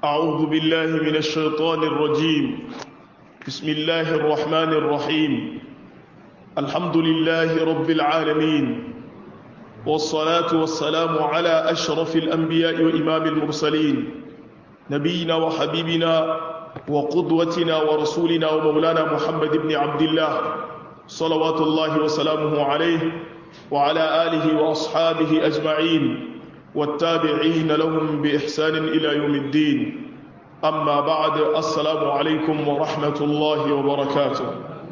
أعوذ بالله من الشيطان الرجيم بسم الله الرحمن الرحيم الحمد لله رب العالمين والصلاة والسلام على أشرف الأنبياء وإمام المرسلين نبينا وحبيبنا وقدوتنا ورسولنا ومولانا محمد بن عبد الله صلوات الله وسلامه عليه وعلى آله وأصحابه أجمعين والتابعين لهم بإحسان إلى يوم الدين أما بعد السلام عليكم ورحمة الله وبركاته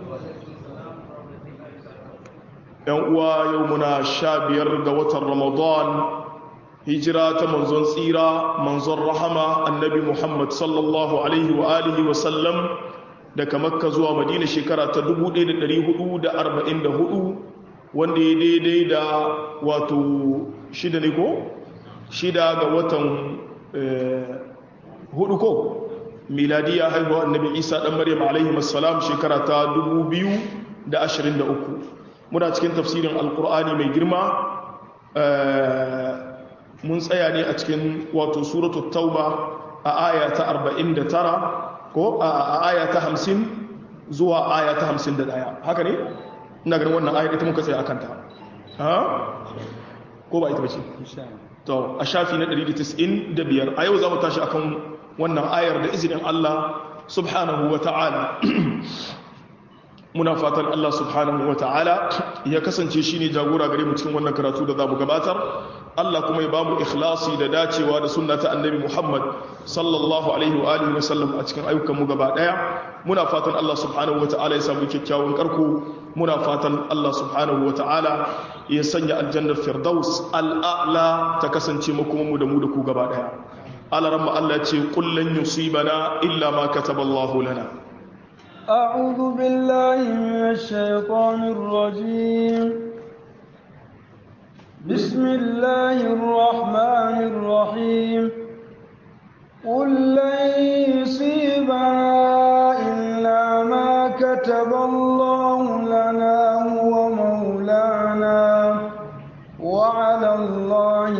يومنا شابير قوة رمضان هجرة منزون سيرة منزون رحمة النبي محمد صلى الله عليه وآله وسلم daga makka zuwa madina shekara ta 1444 wanda ya daidai da wato shida ne ko shida ga watan hudu ko miladiya haihuwa annabi isa dan maryam alaihi assalam shekara ta 2023 muna cikin tafsirin alkur'ani mai girma mun tsaya ne a cikin wato suratul tauba a aya ta 49 ko a aya ta 50 zuwa aya ta 51 haka ne ina ganin wannan ayar ita muka tsaya akan ta ha ko ba ita bace to a shafi na 195 a yau za mu tashi akan wannan ayar da izinin Allah subhanahu wa ta'ala muna fatan Allah subhanahu wa ta'ala ya kasance shi ne jagora gare mu cikin wannan karatu da za mu gabatar Allah kuma ya ba mu ikhlasi da dacewa da sunna ta annabi Muhammad sallallahu alaihi wa alihi wa sallam a cikin ayyukan mu gaba daya muna fatan Allah subhanahu wa ta'ala ya samu kyakkyawan karko muna fatan Allah subhanahu wa ta'ala ya sanya aljannar firdaus al'a'la ta kasance makomanmu da mu da ku gaba daya alaramma Allah ce kullun yusibana illa ma kataballahu lana أعوذ بالله من الشيطان الرجيم بسم الله الرحمن الرحيم قل لن يصيبنا إلا ما كتب الله لنا هو مولانا وعلى الله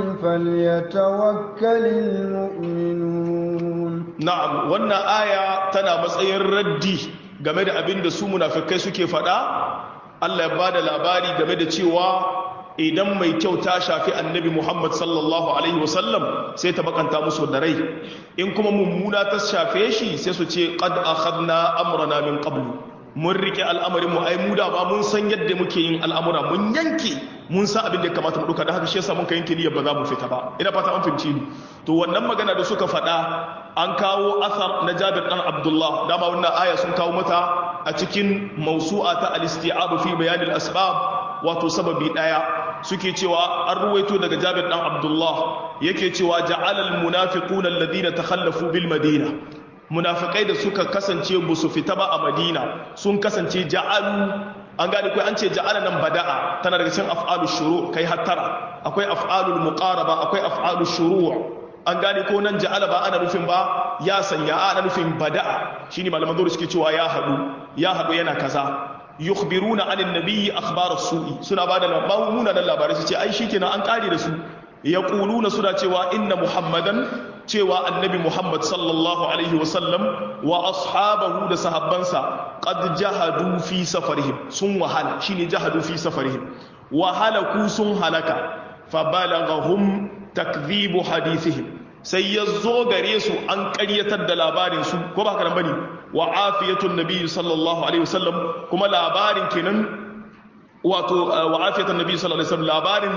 فليتوكل المؤمنون نعم وانا آية تنا matsayin raddi game da abin da su munafikai suke faɗa Allah ya bada labari game da cewa idan mai kyau ta shafi annabi Muhammad sallallahu alaihi wasallam sai ta bakanta musu da rai in kuma mummuna ta shafe shi sai su ce qad akhadna amrana min qablu mun rike al'amarin mu ai mu da ba mun san yadda muke yin al'amura mun yanke mun san abin da ya kamata mu duka da haka shi yasa mun ka yanke niyyar ba za mu fita ba ina fata an fahimci ni to wannan magana da suka faɗa an kawo asar na Jabir dan Abdullah dama wannan aya sun kawo mata a cikin mawsu'a ta al-isti'ab fi bayan al-asbab wato sababi daya suke cewa an ruwaito daga Jabir dan Abdullah yake cewa ja'ala al-munafiquna alladhina takhallafu bil madina munafikai da suka kasance ba su fita ba a madina sun kasance ja'alu an gane kai an ce ja'ala nan bada'a tana daga cikin af'alu shuru kai hattara akwai af'alul muqaraba akwai af'alu shuru an gane ko nan ja'ala ba ana nufin ba ya sanya ana nufin bada'a shine malaman dole suke cewa ya hadu ya hadu yana kaza yukhbiruna anin nabiyyi akhbar as-su'i suna bada labarin munanan labarai su ce ai shikenan an kare da su yaquluna suna cewa inna muhammadan cewa annabi Muhammad sallallahu Alaihi wasallam wa ashabahu da sahabbansa qad jahadu fi safarihim sun wahala shine jahadu fi safarihim wahala ku sun halaka fa balaghahum takdhibu hadithihim sai ya zo gare su an ƙaryatar da labarin su ko ba karan bane wa afiyatun nabi sallallahu alaihi wasallam kuma labarin kenan wato wa afiyatun nabi sallallahu alaihi wasallam labarin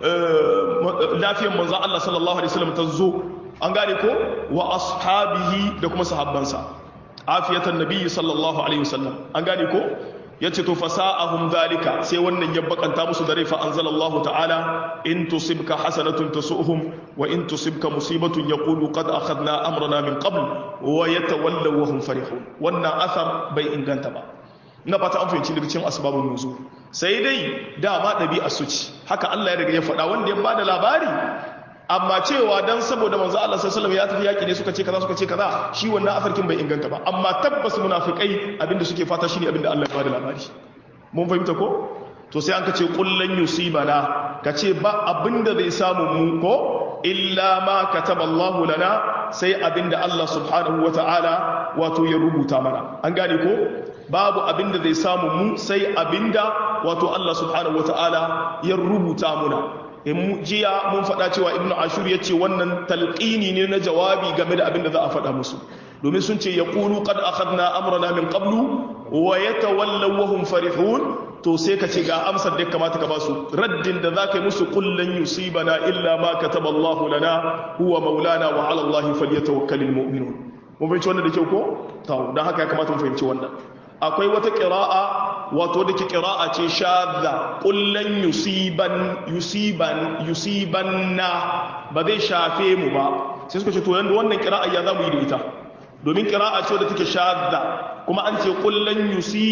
lafiyar manzon Allah sallallahu alaihi wasallam ta zo an gane ko wa ashabihi da kuma sahabbansa afiyatan nabiyyi sallallahu alaihi wasallam an gane ko yace to fasa'ahum zalika sai wannan ya bakanta musu da rai fa anzalallahu ta'ala in tusibka hasanatun tasu'hum wa in tusibka musibatun yaqulu qad akhadna amrana min qabl wa yatawallaw wa hum farihun wannan athar bai inganta ba na fata an fahimci daga cikin asbabun nuzul sai dai dama dabi'a su ci haka Allah ya riga ya faɗa wanda ya bada labari amma cewa dan saboda manzo Allah sallallahu alaihi wasallam ya tafi yaki ne suka ce kaza suka ce kaza shi wannan afarkin bai inganta ba amma tabbas munafikai abinda suke fata shine abinda Allah ya bada labari mun fahimta ko to sai an kace kullan yusibana kace ba abinda zai samu mu ko illa ma kataba Allah lana sai abinda Allah subhanahu wata'ala wato ya rubuta mana an gane ko babu abinda zai samu mu sai abinda wato Allah subhanahu wata'ala ya rubuta muna in jiya mun faɗa cewa ibnu ashur ya ce wannan talqini ne na jawabi game da abinda za a faɗa musu domin sun ce ya ƙulu qad akhadna amrana min qablu wa yatawallaw wa hum farihun to sai ka ce ga amsar da kamata ka basu raddin da zaka yi musu kullan yusibana illa ma kataba Allah lana huwa maulana wa ala Allah falyatawakkalul mu'minun mun fahimci wannan da kyau ko to dan haka ya kamata mu fahimci wannan akwai wata qira'a wato da ke qira'a ce shadda kullan yusiban yusiban yusibanna ba zai shafe mu ba sai suka ce to yanda wannan qira'a ya zamu yi da ita domin kira'a ce da take shadda kuma an ce kullun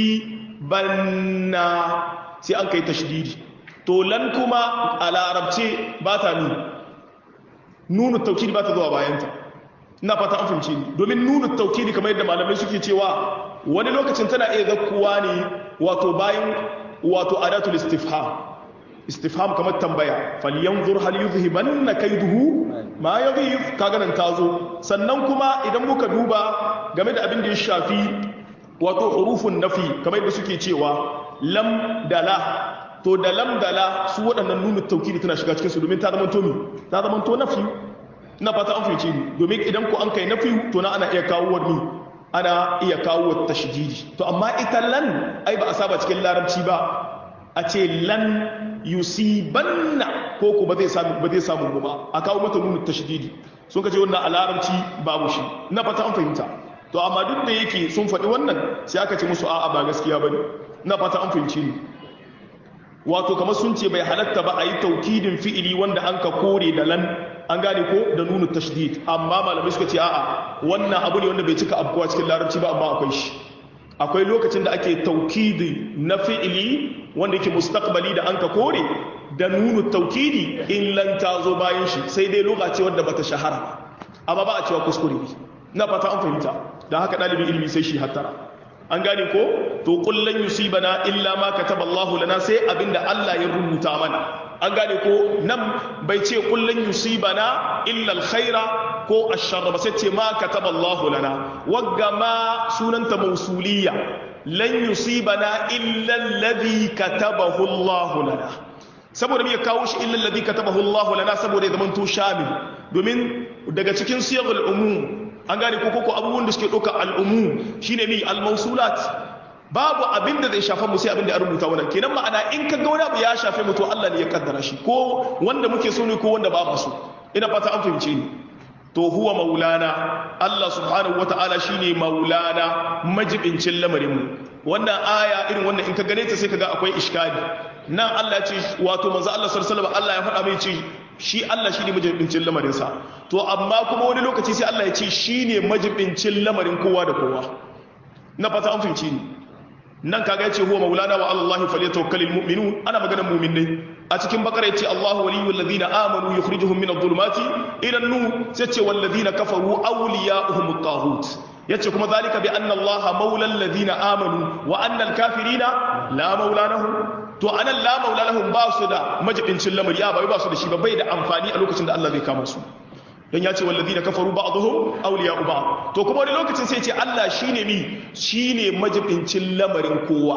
yusibanna sai an kai tashdidi to lan kuma a larabce ba ta nuni nunu taukidi ba ta zuwa bayanta ina fata an fahimci ni domin nunu taukidi kamar yadda malamai suke cewa wani lokacin tana iya zakkuwa ne wato bayan wato adatul istifham istifham kamar tambaya falyanzur hal yuzhibanna kaiduhu ma yadhif kaga nan tazo sannan kuma idan muka duba game da abin da ya shafi wato hurufun nafi kamar yadda suke cewa lam dala to da lam dala su waɗannan nunu taukidi tana shiga cikin su domin ta zama to mi ta zama to nafi ina fata an fahimce ni domin idan ku an kai nafi to na ana iya kawo wani ana iya kawo tashdidi to amma ita lan ai ba a saba cikin larabci ba a ce lan yusibanna ko ko ba zai samu ba zai samu ba a kawo mata nunu tashdidi sun kace wannan a larabci babu shi na fata an fahimta to amma duk da yake sun faɗi wannan sai aka ce musu a'a ba gaskiya bane na fata an fahimci ni wato kamar sun ce bai halatta ba a yi taukidin fi'ili wanda an ka kore da lan an gane ko da nunu tashdid amma malamai suka ce a'a wannan abu ne wanda bai cika abkuwa cikin larabci ba amma akwai shi akwai lokacin da ake taukidi na fi'ili wanda yake mustaqbali da an ka kore da nunu taukidi in lan ta zo bayan shi sai dai lokaci wanda bata shahara ba amma ba a cewa kuskure ne na fata an fahimta dan haka dalibin ilimi sai shi hattara an gane ko to kullan yusibana illa ma kataba Allahu lana sai abinda Allah ya rubuta mana an gane ko nan bai ce kullan yusibana illa alkhaira ko asharra ba sai ce ma kataba Allahu lana wagga ma sunanta mausuliyya lan yusibana illa alladhi katabahu Allahu lana saboda me ya kawo shi illa alladhi katabahu Allahu lana saboda ya zamanto shamil domin daga cikin siyagul umum an gane ko koko abubuwan da suke ɗauka al'umum shine mi al-mausulat babu abin da zai shafa mu sai abin da ya rubuta wannan kenan ma'ana in ka ga wani abu ya shafe mu to Allah ne ya kaddara shi ko wanda muke so ne ko wanda ba so ina fata an fahimce ni to huwa maulana Allah subhanahu wata'ala shine maulana majibincin lamarin mu wannan aya irin wannan in ka gane ta sai ka ga akwai iskali nan Allah ya ce wato manzo Allah sallallahu alaihi wasallam Allah ya faɗa mai ce shi Allah shi ne majibincin lamarinsa to amma kuma wani lokaci sai Allah ya ce shi ne majibincin lamarin kowa da kowa na fata an fahimci ni nan kaga ya ce huwa maulana wa Allah falyatawakkalul mu'minun ana maganar mu'minai a cikin bakara ya ce Allahu waliyul ladina amanu yukhrijuhum min adh-dhulumati ila an-nur sai ce wal ladina kafaru awliya'uhum at-taghut yace kuma zalika bi anna Allah maulal ladina amanu wa anna al-kafirina la maula lahum to anan la maula lahum ba su da majibincin lamari ya bai ba su da shi ba bai da amfani a lokacin da Allah zai kama su dan ya ce wallazina kafaru ba'dhum awliya'u ba'd to kuma wani lokacin sai ce Allah shine mi shine majibincin lamarin kowa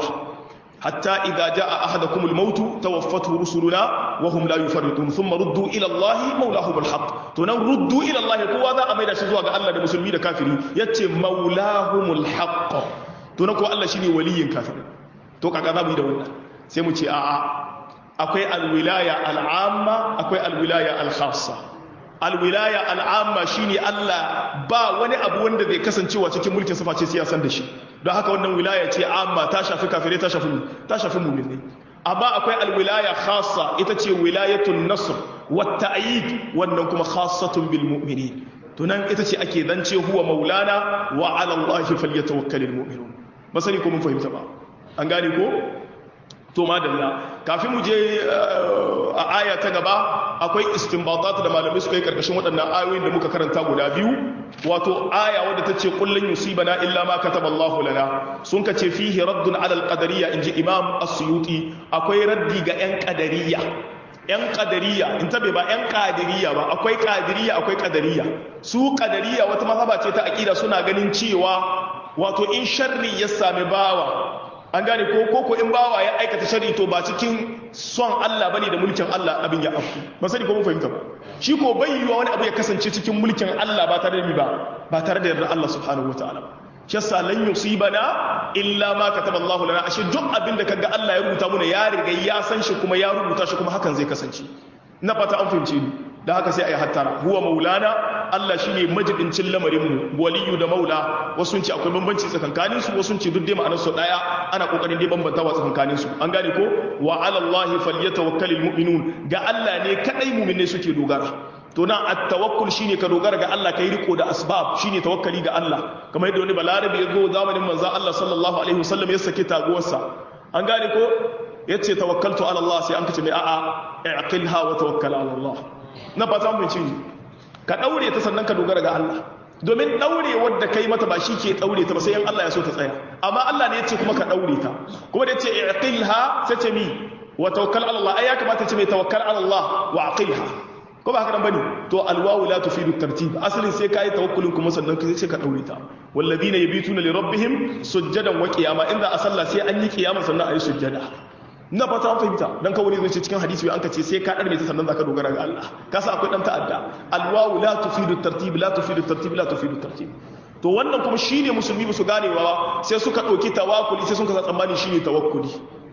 hatta idza jaa ahadakum al-maut tawaffathu rusuluna wa hum la yufarritun thumma ruddu ila Allah maulahum al-haq to nan ruddu ila Allah kowa za a maida shi zuwa ga Allah da musulmi da kafiri yace maulahumul haq to nan ko Allah shine waliyin kafiri to kaga za mu yi da wannan sai mu ce a'a akwai alwilaya al'amma akwai alwilaya al-khassa alwilaya al'amma shine Allah ba wani abu wanda zai kasancewa cikin mulkin sa face sai ya san da shi don haka wannan wilaya ce amma ta shafi kafirai ta shafi ta shafi mu'mini amma akwai alwilaya khassa ita ce wilayatun nasr wa ta'yid wannan kuma khassatun bil mu'minin to nan ita ce ake zance huwa maulana wa ala Allah falyatawakkalul mu'minun ba sani ko mun fahimta ba an gane ko to madalla kafin mu je a aya ta gaba akwai istinbatat da malamai suka yi karkashin waɗannan ayoyin da muka karanta guda biyu wato aya wadda ta ce kullun yusibana illa ma kataba Allahu lana sun ka ce fihi raddun ala al-qadariyya inji imam as-suyuti akwai raddi ga yan qadariyya yan qadariya in tabe ba yan qadiriya ba akwai qadiriya akwai qadariya su qadariya wata mazhaba ce ta aqida suna ganin cewa wato in sharri ya sami bawa an gane ko koko in bawa ya aikata shari to ba cikin son Allah bane da mulkin Allah abin ya afku ba sani ko mun fahimta ba shi ko bai yiwa wani abu ya kasance cikin mulkin Allah ba tare da mi ba ba tare da yarda Allah subhanahu wataala ba shi yasa lan yusibana illa ma kataba Allah lana ashe duk abin da kaga Allah ya rubuta muna ya riga ya san shi kuma ya rubuta shi kuma hakan zai kasance na fata an fahimce ni da haka sai ayi hattara huwa maulana Allah shine majibincin lamarin mu waliyu da maula wasu ce akwai bambanci tsakankanin su wasu ce duk dai ma'anar su daya ana kokarin dai bambantawa tsakankanin su an gane ko wa ala Allah falyatawakkalul mu'minun ga Allah ne kadai mu'minai suke dogara to nan at-tawakkul shine ka dogara ga Allah kai riko da asbab shine tawakkali ga Allah kamar yadda wani balarabi ya zo zamanin manzon Allah sallallahu alaihi wasallam ya saki taguwarsa an gane ko yace tawakkaltu ala Allah sai an kace mai a'a i'qilha wa tawakkal ala Allah na fata mun ci ka daure ta sannan ka dogara ga Allah domin daure wadda kai mata ba shi ke daure ta ba sai in Allah ya so ta tsaya amma Allah ne ya ce kuma ka daure ta kuma da ya ce i'qilha sai ce mi wa tawakkal ala Allah ai ya kamata ce mai tawakkal ala Allah wa aqilha ko ba haka nan bane to alwawu la tufidu tartib asalin sai kai tawakkulin kuma sannan kai sai ka daure ta walladina yabituna li rabbihim sujjadan wa qiyama inda a sallah sai an yi qiyama sannan ayi sujjada na fata an fahimta dan kawai zai ce cikin hadisi an ka ce sai ka darme ta sannan zaka dogara ga Allah ka sa akwai dan ta'adda alwawu la tufidu tartib la tufidu tartib la tufidu tartib to wannan kuma shine musulmi ba su ganewa sai suka dauki tawakkuli sai suka tsammani shine tawakkuli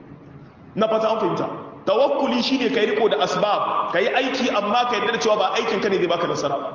na fata an fahimta tawakkuli shine kai riko da asbab kai aiki amma kai yarda cewa ba aikin ka ne zai baka nasara ba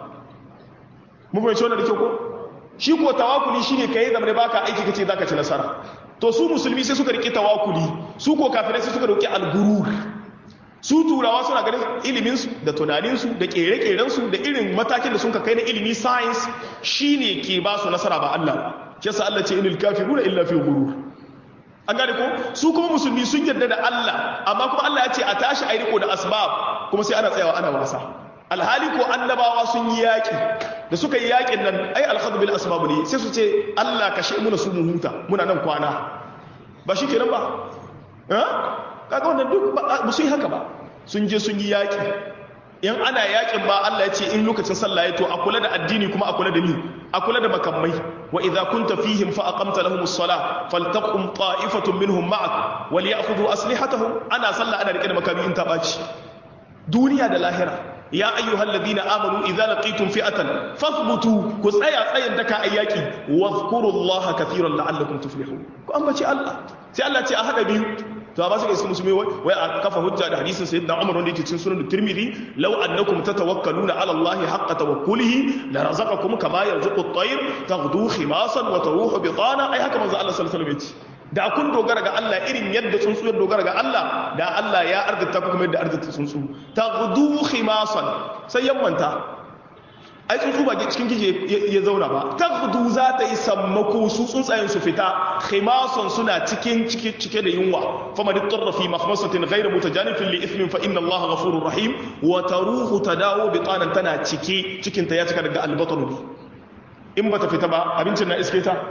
mun fahimci wannan da kyau ko shi ko tawakkuli shine kai zama da baka aiki kace zaka ci nasara to su musulmi sai suka riki tawakkuli su ko kafirai sai suka roki algurur su turawa suna ganin ilimin su da tunanin su da kere-keren su da irin matakin da sun ka kai na ilimi science shine ke ba su nasara ba Allah shi yasa Allah ce inil kafiruna illa fi ghurur an gane ko su kuma musulmi sun yarda da Allah amma kuma Allah ya ce a tashi a yi riko da asbab kuma sai ana tsayawa ana wasa alhali ko annabawa sun yi yaƙi da suka yi yaƙin nan ai alhadu bil asbab ne sai su ce Allah kashe muna su mu huta muna nan kwana ba shi kenan ba eh kaga wannan duk ba su yi haka ba sun je sun yi yaƙi in ana yaƙin ba Allah ya ce in lokacin sallah ya to a kula da addini kuma a kula da ni a kula da makamai wa idza kunta fihim fa aqamta lahumus salah faltaqum ta'ifatun minhum ma'ak wal ya'khudhu aslihatahum ana sallah ana rike da makami in ta baci duniya da lahira ya ayyuhal ladina amanu idza laqitum fi'atan fathbutu ku tsaya tsayin daka ayyaki wadhkurullaha katiran la'allakum tuflihun ku ambaci Allah sai Allah ce a hada biyu to ba su ga iska musulmi wai a kafa hujja da hadisin sayyidina Umar wanda yake cikin sunan Tirmidhi law annakum tatawakkaluna ala Allah haqqa tawakkulihi la razaqakum kama yarzuqu at-tayr taghdu khimasan wa taruhu bitana ai haka manzo Allah sallallahu alaihi wasallam da kun dogara ga Allah irin yadda tsuntsu ya dogara ga Allah da Allah ya arzita ku kuma yadda arzita tsuntsu taghdu khimasan sai yammanta ai tsuntsu ba cikin kije ya zauna ba taghdu za ta yi sammako su tsuntsayen su fita khimasan suna cikin cike cike da yunwa fama dittarra fi mahmasatin ghayra mutajanifin li ithmin fa inna Allah ghafurur rahim wa taruhu tadawu bitanan tana cike cikin ta ya cika daga albatru in bata fita ba abincin na iske ta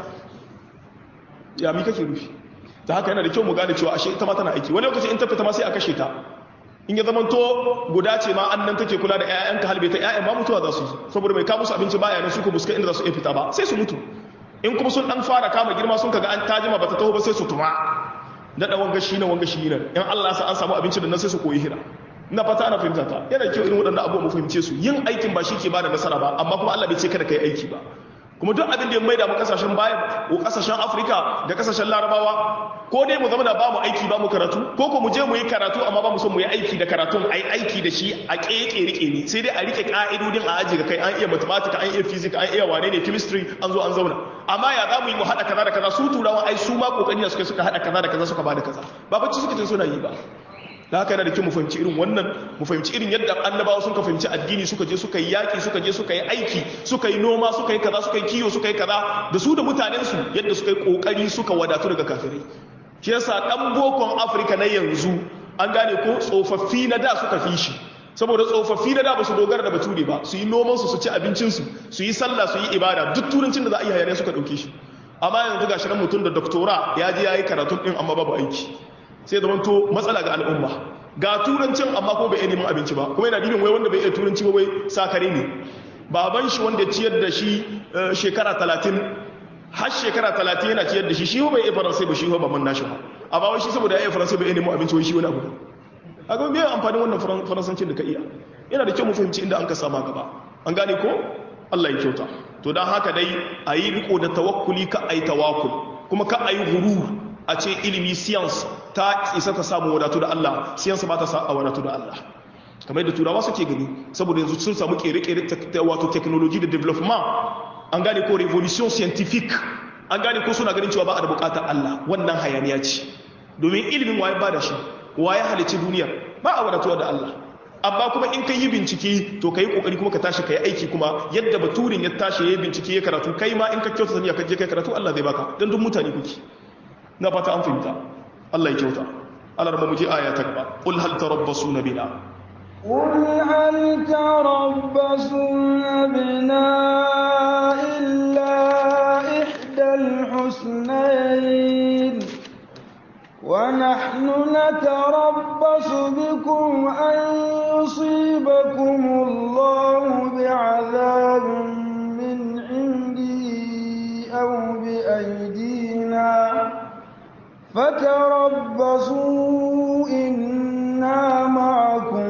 ya mi kake rufi ta haka yana da kyau mu gane cewa ashe ita ma tana aiki wani lokaci in ta fita ma sai a kashe ta in ya zamanto guda ce ma annan take kula da ƴaƴanka halbe ta ƴaƴan ma mutuwa za su yi saboda mai ka musu abinci baya nan su ko buska inda za su iya fita ba sai su mutu in kuma sun dan fara kama girma sun kaga an tajima bata taho ba sai su tuma da dan wanga shi ne wanga shi ne in Allah ya sa an samu abinci da nan sai su koyi hira ina fata ana fahimta ta yana kyau irin waɗannan abubuwa mu fahimce su yin aikin ba shi ke bada nasara ba amma kuma Allah bai ce kada kai aiki ba kuma duk abin da ya maida mu kasashen baya ko kasashen Afirka da kasashen Larabawa ko dai mu zama da ba mu aiki ba mu karatu ko ko mu je mu yi karatu amma ba mu son mu yi aiki da karatun ai aiki da shi a keke rike ni sai dai a rike ka'idodin a aji ga kai an iya mathematics an iya physics an iya wane ne chemistry an zo an zauna amma ya za mu yi mu haɗa kaza da kaza su turawan ai su ma kokari da suka suka haɗa kaza da kaza suka bada kaza ba bacci suka tun suna yi ba da haka yana da kyau mu fahimci irin wannan mu fahimci irin yadda annabawa suka fahimci addini suka je suka yi yaki suka je suka yi aiki suka yi noma suka yi kaza suka yi kiyo suka yi kaza da su da mutanensu yadda suka yi kokari suka wadatu daga kafirai shi yasa dan bokon afirka na yanzu an gane ko tsofaffi na da suka fi shi saboda tsofaffi na da ba su dogara da bature ba su yi noman su su ci abincinsu su yi sallah su yi ibada duk turancin da za a yi hayaniya suka dauke shi amma yanzu gashi nan mutum da doktora ya je ya yi karatun din amma babu aiki sai da to matsala ga al'umma ga turancin amma ko bai iya neman abinci ba kuma yana dibin wai wanda bai iya turanci ba wai sakare ne baban shi wanda ciyar da shi shekara talatin har shekara talatin yana ciyar da shi shi bai iya faransai ba shi ba man nashi ba amma wai shi saboda ya iya faransai bai iya neman abinci wai shi wani abu a ga me amfanin wannan faransancin da ka iya yana da kyau mu fahimci inda an ka sama gaba an gane ko Allah ya kyauta to dan haka dai a yi riko da tawakkuli ka ai tawakkul kuma ka ai gurur a ce ilimi science ta isa ta samu wadatu da Allah science ba ta sa wadatu da Allah kamar yadda turawa suke gani saboda yanzu sun samu kere-kere wato technology da development an gane ko revolution scientific an gane ko suna ganin cewa ba a da bukatar Allah wannan hayaniya ce domin ilimin waye ba da shi waye halicci duniyar ba a wadatuwa da Allah amma kuma in kai yi bincike to kai kokari kuma ka tashi kai aiki kuma yadda baturin ya tashi yayi bincike ya karatu kai ma in ka kyauta sani ka je kai karatu Allah zai baka dan duk mutane kuke na fata an fahimta Allah ya kyauta Allah rabba mu je aya ta gaba qul hal tarabbasuna bina قل هل تربصون بنا إلا إحدى الحسنين ونحن نتربص بكم أن يصيبكم الله بعذاب من عنده أو بأيدينا فتربصوا إنا معكم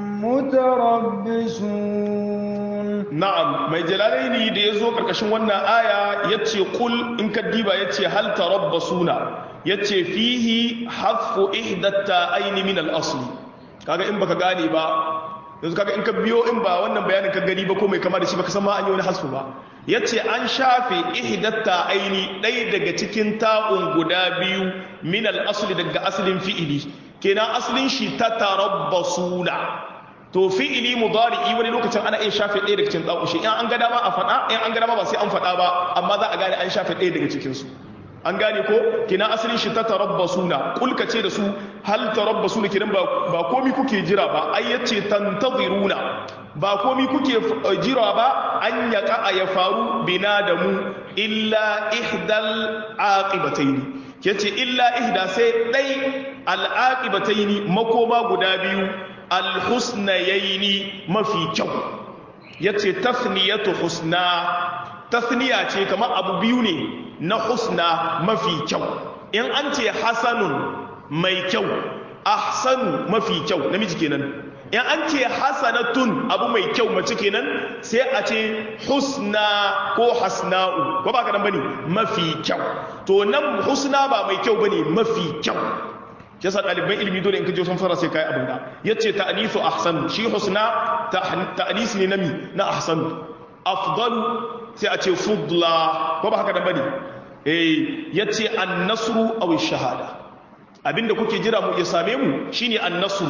متربصون na'am mai jalalaini da ya zo karkashin wannan aya ya ce kul in ka diba ya ce hal tarabbasuna ya ce fihi haffu ihdatta aini min al-asli kaga in baka gane ba yanzu kaga in ka biyo in ba wannan bayanin ka gani ba ko mai kama da shi baka san ma an yi wani hasfu ba ya ce an shafe ihdatta aini ɗaya daga cikin ta'un guda biyu min al-asli daga asalin fi'ili kenan asalin shi ta tarabbasuna to fi'ili mudari'i wani lokacin ana iya shafe ɗaya daga cikin ɗaukushi in an ga dama a faɗa in an ga dama ba sai an faɗa ba amma za a gane an shafe ɗaya daga cikin su an gane ko kina asalin shi ta tarabbasuna kulka ce da su hal tarabbasuna kidan ba ba komi kuke jira ba ai yace tantaziruna ba komi kuke jira ba an yaka ya faru bina da mu illa ihdal aqibataini yace illa ihda sai dai al aqibataini makoma guda biyu alhusnayaini mafi kyau yace tasniyatu husna tasniya ce kamar abu biyu ne na husna mafi kyau in an ce hasanun mai kyau ahsanu mafi kyau namiji kenan in an ce hasanatun abu mai kyau mace kenan sai a ce husna ko hasna'u ko ba ka nan bane mafi kyau to nan husna ba mai kyau bane mafi kyau yasa ɗaliban ilimi dole in ka je sun fara sai kai abin da yace ta'nisu ahsan shi husna ta'nis ne nami na ahsan afdal sai a ce fudla ko ba haka da bane eh yace an-nasru aw shahada abinda kuke jira mu ya same mu shine an-nasru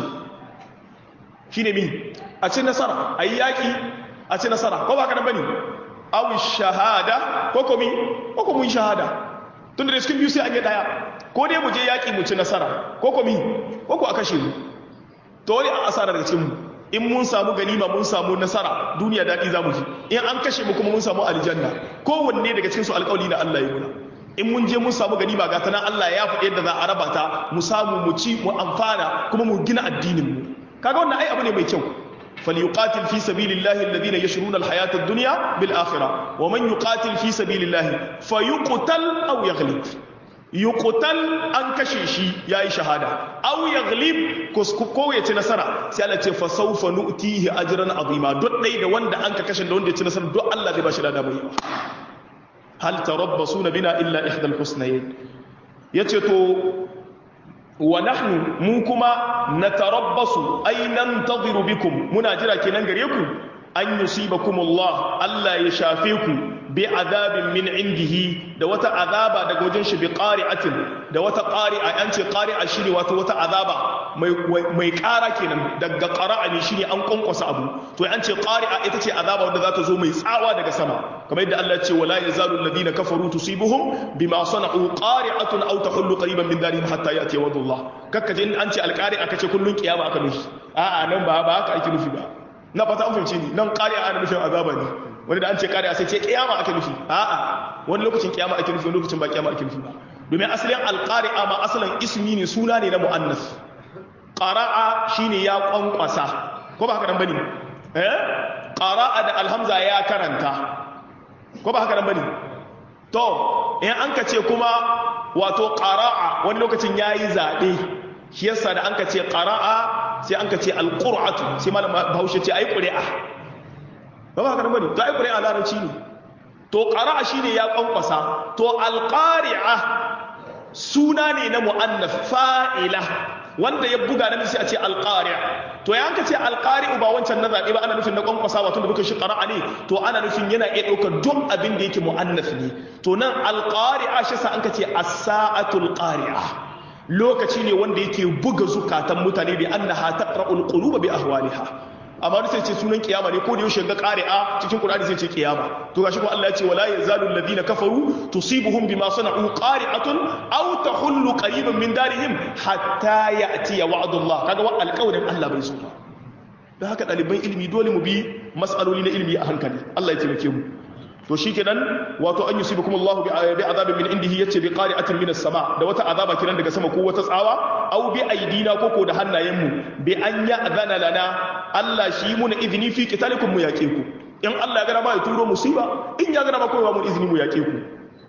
shine mi a ce nasara ayi yaki a ce nasara ko ba haka da bane aw shahada ko komi ko ko mun shahada tunda da cikin biyu sai an yi daya ko dai mu je yaƙi mu ci nasara ko komi ko ko a kashe mu to wani a asara daga cikin mu in mun samu ganima mun samu nasara duniya daɗi za mu ji in an kashe mu kuma mun samu aljanna kowanne daga cikin su alƙawli na Allah ya muna in mun je mun samu ganima ga tana Allah ya faɗi yadda za a raba ta mu samu mu ci mu amfana kuma mu gina addinin mu kaga wannan ai abu ne mai kyau فليقاتل في سبيل الله الذين يشرون الحياة الدنيا بالآخرة ومن يقاتل في سبيل الله فيقتل أو يغلب يقتل أن كشيشي يا شهادة أو يغلب كسكو يتي نصر سيالة فسوف نؤتيه أجرا عظيما دوت لي دا وند أنك كشن دوند يتي نصر دو الله ذي باشر دا هل تربصون بنا إلا إحدى الحسنين يتي wa nahnu mu kuma natarabbasu ay nantadhiru bikum muna jira kenan gare ku an yusibakumullah Allah ya shafe ku bi azabin min indihi da wata azaba daga wajen shi bi qari'atin da wata qari'a an ce qari'a shine wato wata azaba mai mai ƙara kenan daga qara'a ne shine an konkosa abu to an ce qari'a ita ce azaba wanda za ta zo mai tsawa daga sama kamar yadda Allah ya ce wala yazalu alladhina kafaru tusibuhum bima sana'u qari'atun aw tahullu qariban min darihim hatta ya'ti wadullah kakka je an ce alqari'a kace kullun kiyama aka nufi a'a nan ba ba haka ake nufi ba na fata an fahimci ni nan qari'a ana nufin azaba ne wani da an ce qari'a sai ce kiyama ake nufi a'a wani lokacin kiyama ake nufi wani lokacin ba kiyama ake nufi ba domin asalin alqari'a ma asalin ismi ne suna ne na muannas qara'a shine ya kwankwasa ko ba haka nan bane eh qara'a da alhamza ya karanta ko ba haka nan bane to in an ka ce kuma wato qara'a wani lokacin yayi zabe shi yasa da an ka ce qara'a sai an ka ce alqur'atu sai malam Bahaushe ce ai qur'a ba ba haka nan bane to ai qur'a larabci ne to qara'a shine ya kwankwasa to alqari'a suna ne na mu'annaf fa'ila wanda ya buga namiji sai a ce alqari to ya anka ce alqari ba wancan na zabe ba ana nufin na kwankwasa wato da bukan shi qara'a ne to ana nufin yana iya daukar duk abin da yake mu'annaf ne to nan alqari'a shi sa anka ce as-sa'atul qari'a lokaci ne wanda yake buga zukatan mutane bi annaha taqra'ul quluba bi ahwaliha amma wani sai ce sunan kiyama ne ko da yaushe ga qari'a cikin qur'ani sai ce kiyama to gashi kuma Allah ya ce wala yazalu alladhina kafaru tusibuhum bima sana'u qari'atun aw tahullu qariban min darihim hatta ya'ti wa'dullah kaga wa alqawlin Allah bai so ba dan haka daliban ilimi dole mu bi mas'aloli na ilimi a hankali Allah ya taimake mu to shikenan wato an yusibukum Allah bi azabin min indihi yace bi qari'atin min as-sama da wata azaba kiran daga sama ko wata tsawa aw bi aidina ko ko da hannayenmu bi an ya'zana lana Allah shi muna izini fi qitalikum mu yake ku in Allah ya gara ma ya turo musiba in ya gara ma ko ba mu izini mu yake ku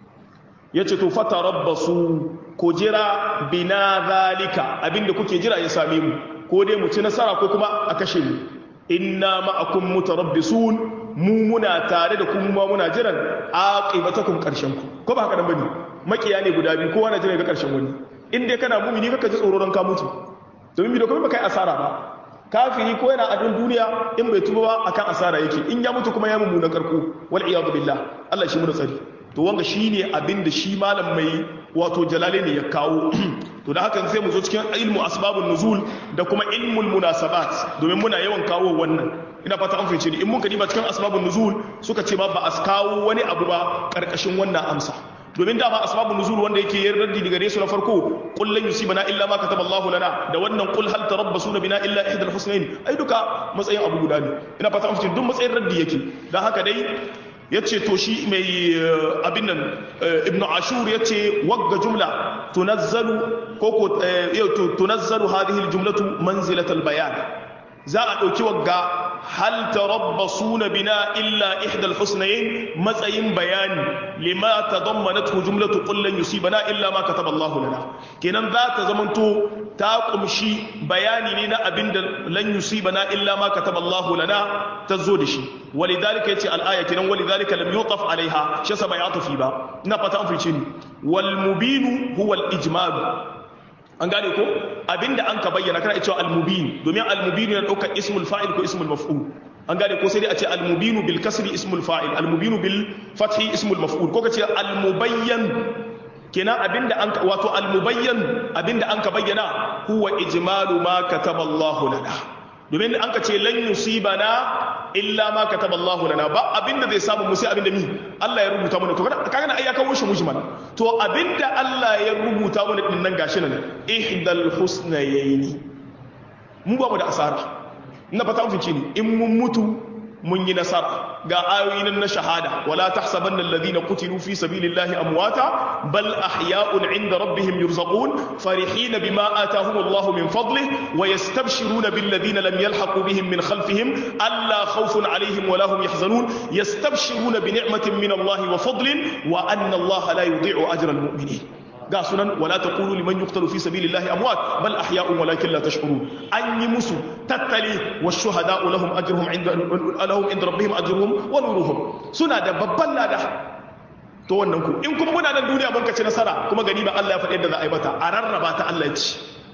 yace to fatarabbasu ko jira bina zalika abinda kuke jira ya same mu ko dai mu ci nasara ko kuma a kashe mu inna ma'akum mutarabbisun mu muna tare da kuma ma muna jiran aqibatakum karshen ku ko ba haka nan bane makiya ne guda biyu kowa na jira ga karshen wani in dai kana mumini kaka ji tsoro ran ka mutu domin bi da kuma kai asara ba kafiri ko yana adon duniya in bai tuba ba akan asara yake in ya mutu kuma ya mummuna karko wal iyadu billah Allah shi mu da tsari to wanga shine abin da shi malam mai wato jalale ne ya kawo to da hakan sai mu zo cikin ilmu asbabun nuzul da kuma ilmul munasabat domin muna yawan kawo wannan ina fata an fice ni in mun kadiba cikin asbabun nuzul suka ce ba ba a kawo wani abu ba karkashin wannan amsa domin dama asbabun nuzul wanda yake yin raddi daga resu na farko qul lan yusibana illa ma kataba Allah lana da wannan qul hal tarabbasuna bina illa ihda al-husnayn ai duka matsayin abu guda ne ina fata an fice duk matsayin raddi yake dan haka dai ya ce to shi mai abin nan ibn ashur ya ce wagga jumla tunazzalu ko ko tunazzalu hadhihi aljumlatu manzilat albayan za a dauki wagga hal tarabbasuna bina illa ihda alhusnayn matsayin bayani lima tadammanathu jumlatu qul lan yusibana illa ma kataba Allah lana kenan za ta zamanto ta kumshi bayani ne na abinda lan yusibana illa ma kataba Allah lana tazo da shi walidhalika yace al-aya kenan walidhalika lam yutaf alaiha shi sa bai atufi ba ina fata an fice ni wal mubin huwa al-ijmal an gane ko abinda an ka bayyana kana cewa al-mubin domin al-mubin yana daukar ismul fa'il ko ismul maf'ul an gane ko sai dai a ce al-mubin bil kasri ismul fa'il al-mubin bil fathi ismul maf'ul ko kace al-mubayyan kenan abinda an wato al-mubayyan abinda an ka bayyana huwa ijmalu ma kataba Allahu lana domin an ka ce lan yusibana illa ma kataba Allahu lana ba abinda zai samu mu sai abinda mi Allah ya rubuta mana to kaga na ayyaka wushi mujmal to abinda Allah ya rubuta mana din nan gashi nan ihdal husnayaini mu ba mu da asara ina fata mun fice ni in mun mutu mun yi nasara ga ayoyin na shahada wala tahsabanna alladhina qutilu fi sabilillahi amwata bal ahya'un 'inda rabbihim yurzaqun farihin bima atahum Allah min fadlihi wa yastabshiruna bil ladina lam yalhaqu bihim min khalfihim alla khawfun 'alayhim wa la hum yahzanun yastabshiruna bi ni'matin min Allah wa fadlin wa anna Allah la yudhi'u ajra al mu'minin ga sunan wala taqulu liman yuqtalu fi sabilillahi amwat bal ahya'un walakin la tash'urun an yi musu tattali wa shuhada'u lahum ajruhum inda lahum inda rabbihim ajruhum wa nuruhum suna da babban lada to wannan ku in kuma muna nan duniya mun kace nasara kuma gani ba Allah ya faɗi yadda za a yi mata a rarraba ta Allah ya ci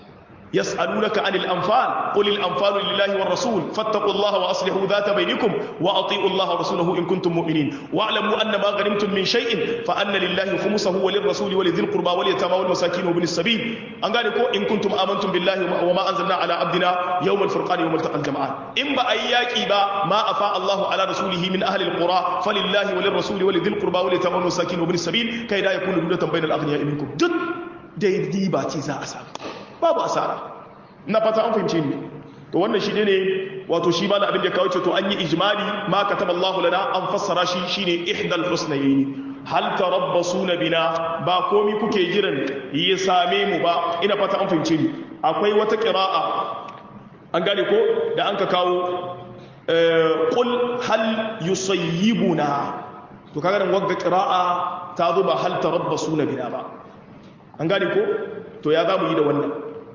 يسألونك عن الأنفال قل الأنفال لله والرسول فاتقوا الله وأصلحوا ذات بينكم وأطيعوا الله ورسوله إن كنتم مؤمنين واعلموا أن ما غنمتم من شيء فأن لله خمسه وللرسول ولذي القربى واليتامى والمساكين وابن السبيل أن قالوا إن كنتم آمنتم بالله وما أنزلنا على عبدنا يوم الفرقان يوم التقى الجمعان إن بأياك با ما أفاء الله على رسوله من أهل القرى فلله وللرسول ولذي القربى واليتامى والمساكين وابن السبيل كي لا يكون دولة بين الأغنياء منكم جد dai riba ce za a samu babu asara na fata an fahimce ni to wannan shi ne wato shi ma da abin da kawo ce to an yi ijmali ma kataba Allahu lana an fassara shi shine ihdal husnayn hal tarabbasuna bina ba komi kuke jiran ya same mu ba ina fata an fahimce ni akwai wata qira'a an gane ko da an ka kawo qul hal yusayyibuna to kaga nan wagga qira'a ta zo ba hal tarabbasuna bina ba an gane ko to ya zamu yi da wannan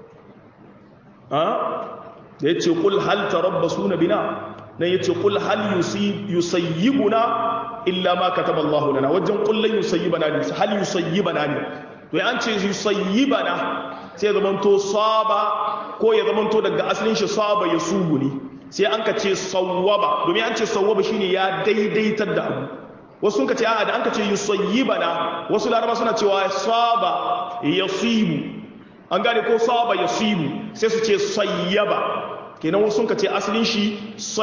ha da yace qul hal tarabbasuna bina nan yace qul hal yusayyibuna illa ma kataba Allah lana wajen qul lan yusayyibana ne hal yusayyibana ne to ya an ce yusayyibana sai ya zamanto saba ko ya zamanto daga asalin shi saba ya subu ne sai an ka ce sawwaba domin an ce sawwaba shine ya daidaitar da abu wasu sun ka ce a'a da an ka ce yusayyibana wasu laraba suna cewa saba yasibu an gane ko saba yasibu sai su ce sayyaba kenan wasu ka ce asalin shi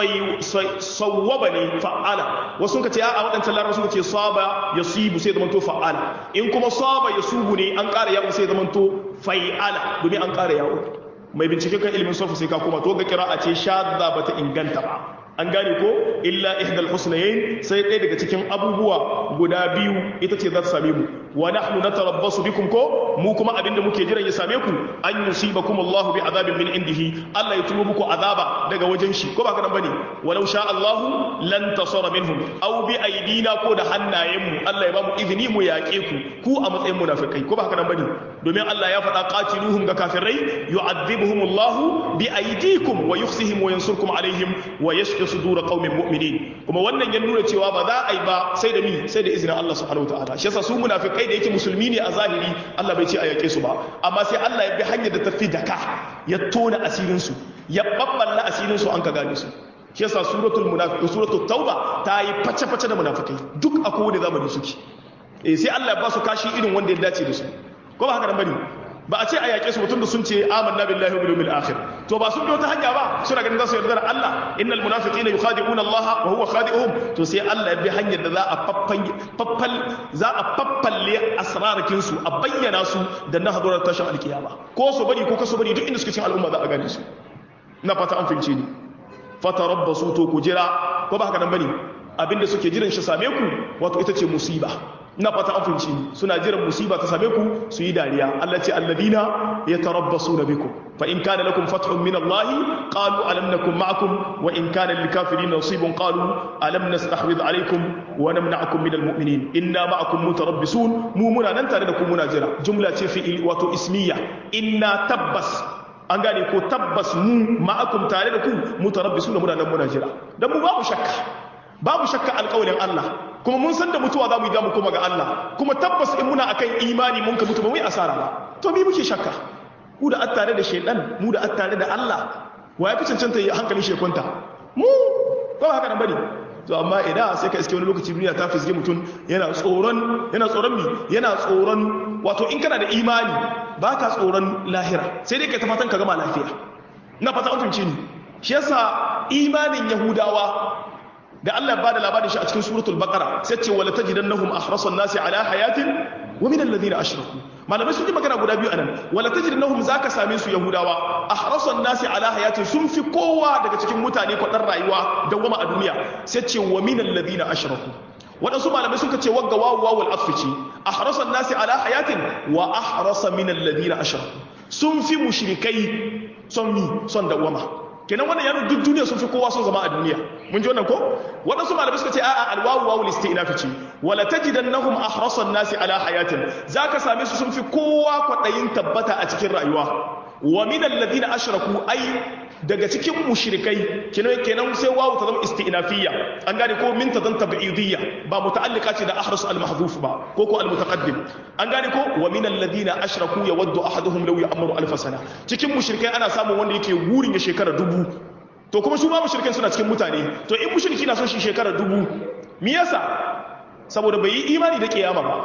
sawwaba ne fa'ala wasu ka ce a waɗancan laraba suka ce saba ya sibu sai zamanto fa'ala in kuma saba ya subu ne an ƙara yawon sai zamanto fa'ala domin an ƙara yawon mai bincike kan ilimin sofa sai ka koma to ga kira a ce shadda ba ta inganta ba an gane ko illa ihdal husnayn sai ɗaya daga cikin abubuwa guda biyu ita ce za ta same mu wa nahnu natarabbasu bikum ko mu kuma abinda muke jiran ya same ku an yusibakum Allahu bi azabin min indihi Allah ya tuno muku azaba daga wajen shi ko ba ka nan bane walau sha Allahu lan tasara minhum aw bi aidina ko da hannayen mu Allah ya ba mu izini mu yaƙe ku ku a matsayin munafikai ko ba ka nan bane domin Allah ya faɗa qatiluhum ga kafirai yu'adhibuhum Allahu bi aidikum wa yukhzihim wa yansurkum alaihim wa yashfi sudura qaumin mu'minin kuma wannan ya nuna cewa ba za a yi ba sai da mi sai da izinin Allah subhanahu wataala shi yasa su munafikai da yake musulmi ne a zahiri Allah bai ce a yake su ba amma sai Allah ya bi hanyar da tafi daka ya tona asirin su ya babballa asirin su an ka gane su shi yasa suratul munafiqun suratul tauba ta yi face face da munafikai duk a kowane zamani suke eh sai Allah ya ba su kashi irin wanda ya dace da su ko ba haka nan bane ba a ce a yaƙe su mutum da sun ce amanna billahi wa bil yawmil akhir to ba sun bi wata hanya ba suna ganin za su yarda da Allah innal munafiqina yukhadi'una Allah wa huwa khadi'uhum to sai Allah ya bi hanyar da za a faffan faffal za a faffalle asrarkin su a bayyana su da na hadurar tashin alkiyama ko su bari ko kasu bari duk inda suke cikin al'umma za a gane su ina fata an fahimce ni fatarabbasu to ku jira ko ba haka nan bane abinda suke jiran shi same ku wato ita ce musiba ina fata an fahimci suna jiran musiba ta same ku su yi dariya Allah ce alladina yatarabbasuna bikum fa in kana lakum fathun min Allah qalu alam nakum ma'akum wa in kana lil kafirin nasibun qalu alam nastahwid alaykum wa namna'akum min al mu'minin inna ma'akum mutarabbisun mu muna nan tare da ku muna jira jumla ce fi wato ismiya inna tabbas an gane ko tabbas mu ma'akum tare da ku mutarabbisun muna nan muna jira dan mu babu shakka babu shakka alƙawarin Allah kuma mun san da mutuwa za mu yi damu kuma ga Allah kuma tabbas in muna akan imani mun ka mutu ba mu yi asara ba to mi muke shakka mu da attare da shaidan mu da attare da Allah wa ya fi cancanta yi hankalin shekunta mu ba haka nan bane to amma idan sai ka iske wani lokaci duniya ta fisge mutum yana tsoron yana tsoron mi yana tsoron wato in kana da imani ba ka tsoron lahira sai dai ka ta fatan ka gama lafiya na fata an fahimci ni shi yasa imanin yahudawa da Allah ya bada labarin shi a cikin suratul baqara sai ce wala tajidannahum ahrasan nasi ala hayatin wa min alladhina ashraku malamai sun yi magana guda biyu anan wala tajidannahum zaka same su yahudawa ahrasan nasi ala hayatin sun fi kowa daga cikin mutane kwadar rayuwa dawwama a duniya sai ce wa min alladhina ashraku waɗansu malamai suka ce wagga wawu wawul asfici ahrasan nasi ala hayatin wa ahrasa min alladhina ashraku sun fi mushrikai son mi son dawwama kenan wannan yaro duk duniya sun fi kowa son zama a duniya mun ji wannan ko waɗansu malamai suka ce a'a alwawu wawu listi'nafi ce wala tajidannahum ahrasan nasi ala hayatin zaka same su sun fi kowa kwaɗayin tabbata a cikin rayuwa wa min alladhina ashraku ai daga cikin mushrikai kenan kenan sai wawu ta zama isti'nafiyya an gane ko min ta zanta ba'idiyya ba muta'allika ce da ahras al-mahdhuf ba ko ko al-mutaqaddim an gane ko wa min alladhina ashraku yawaddu ahaduhum law ya'maru alf sana cikin mushrikai ana samun wanda yake gurin ya shekara dubu to kuma su ba mushrikai suna cikin mutane to in mushriki na son shi shekara dubu me yasa saboda bai yi imani da kiyama ba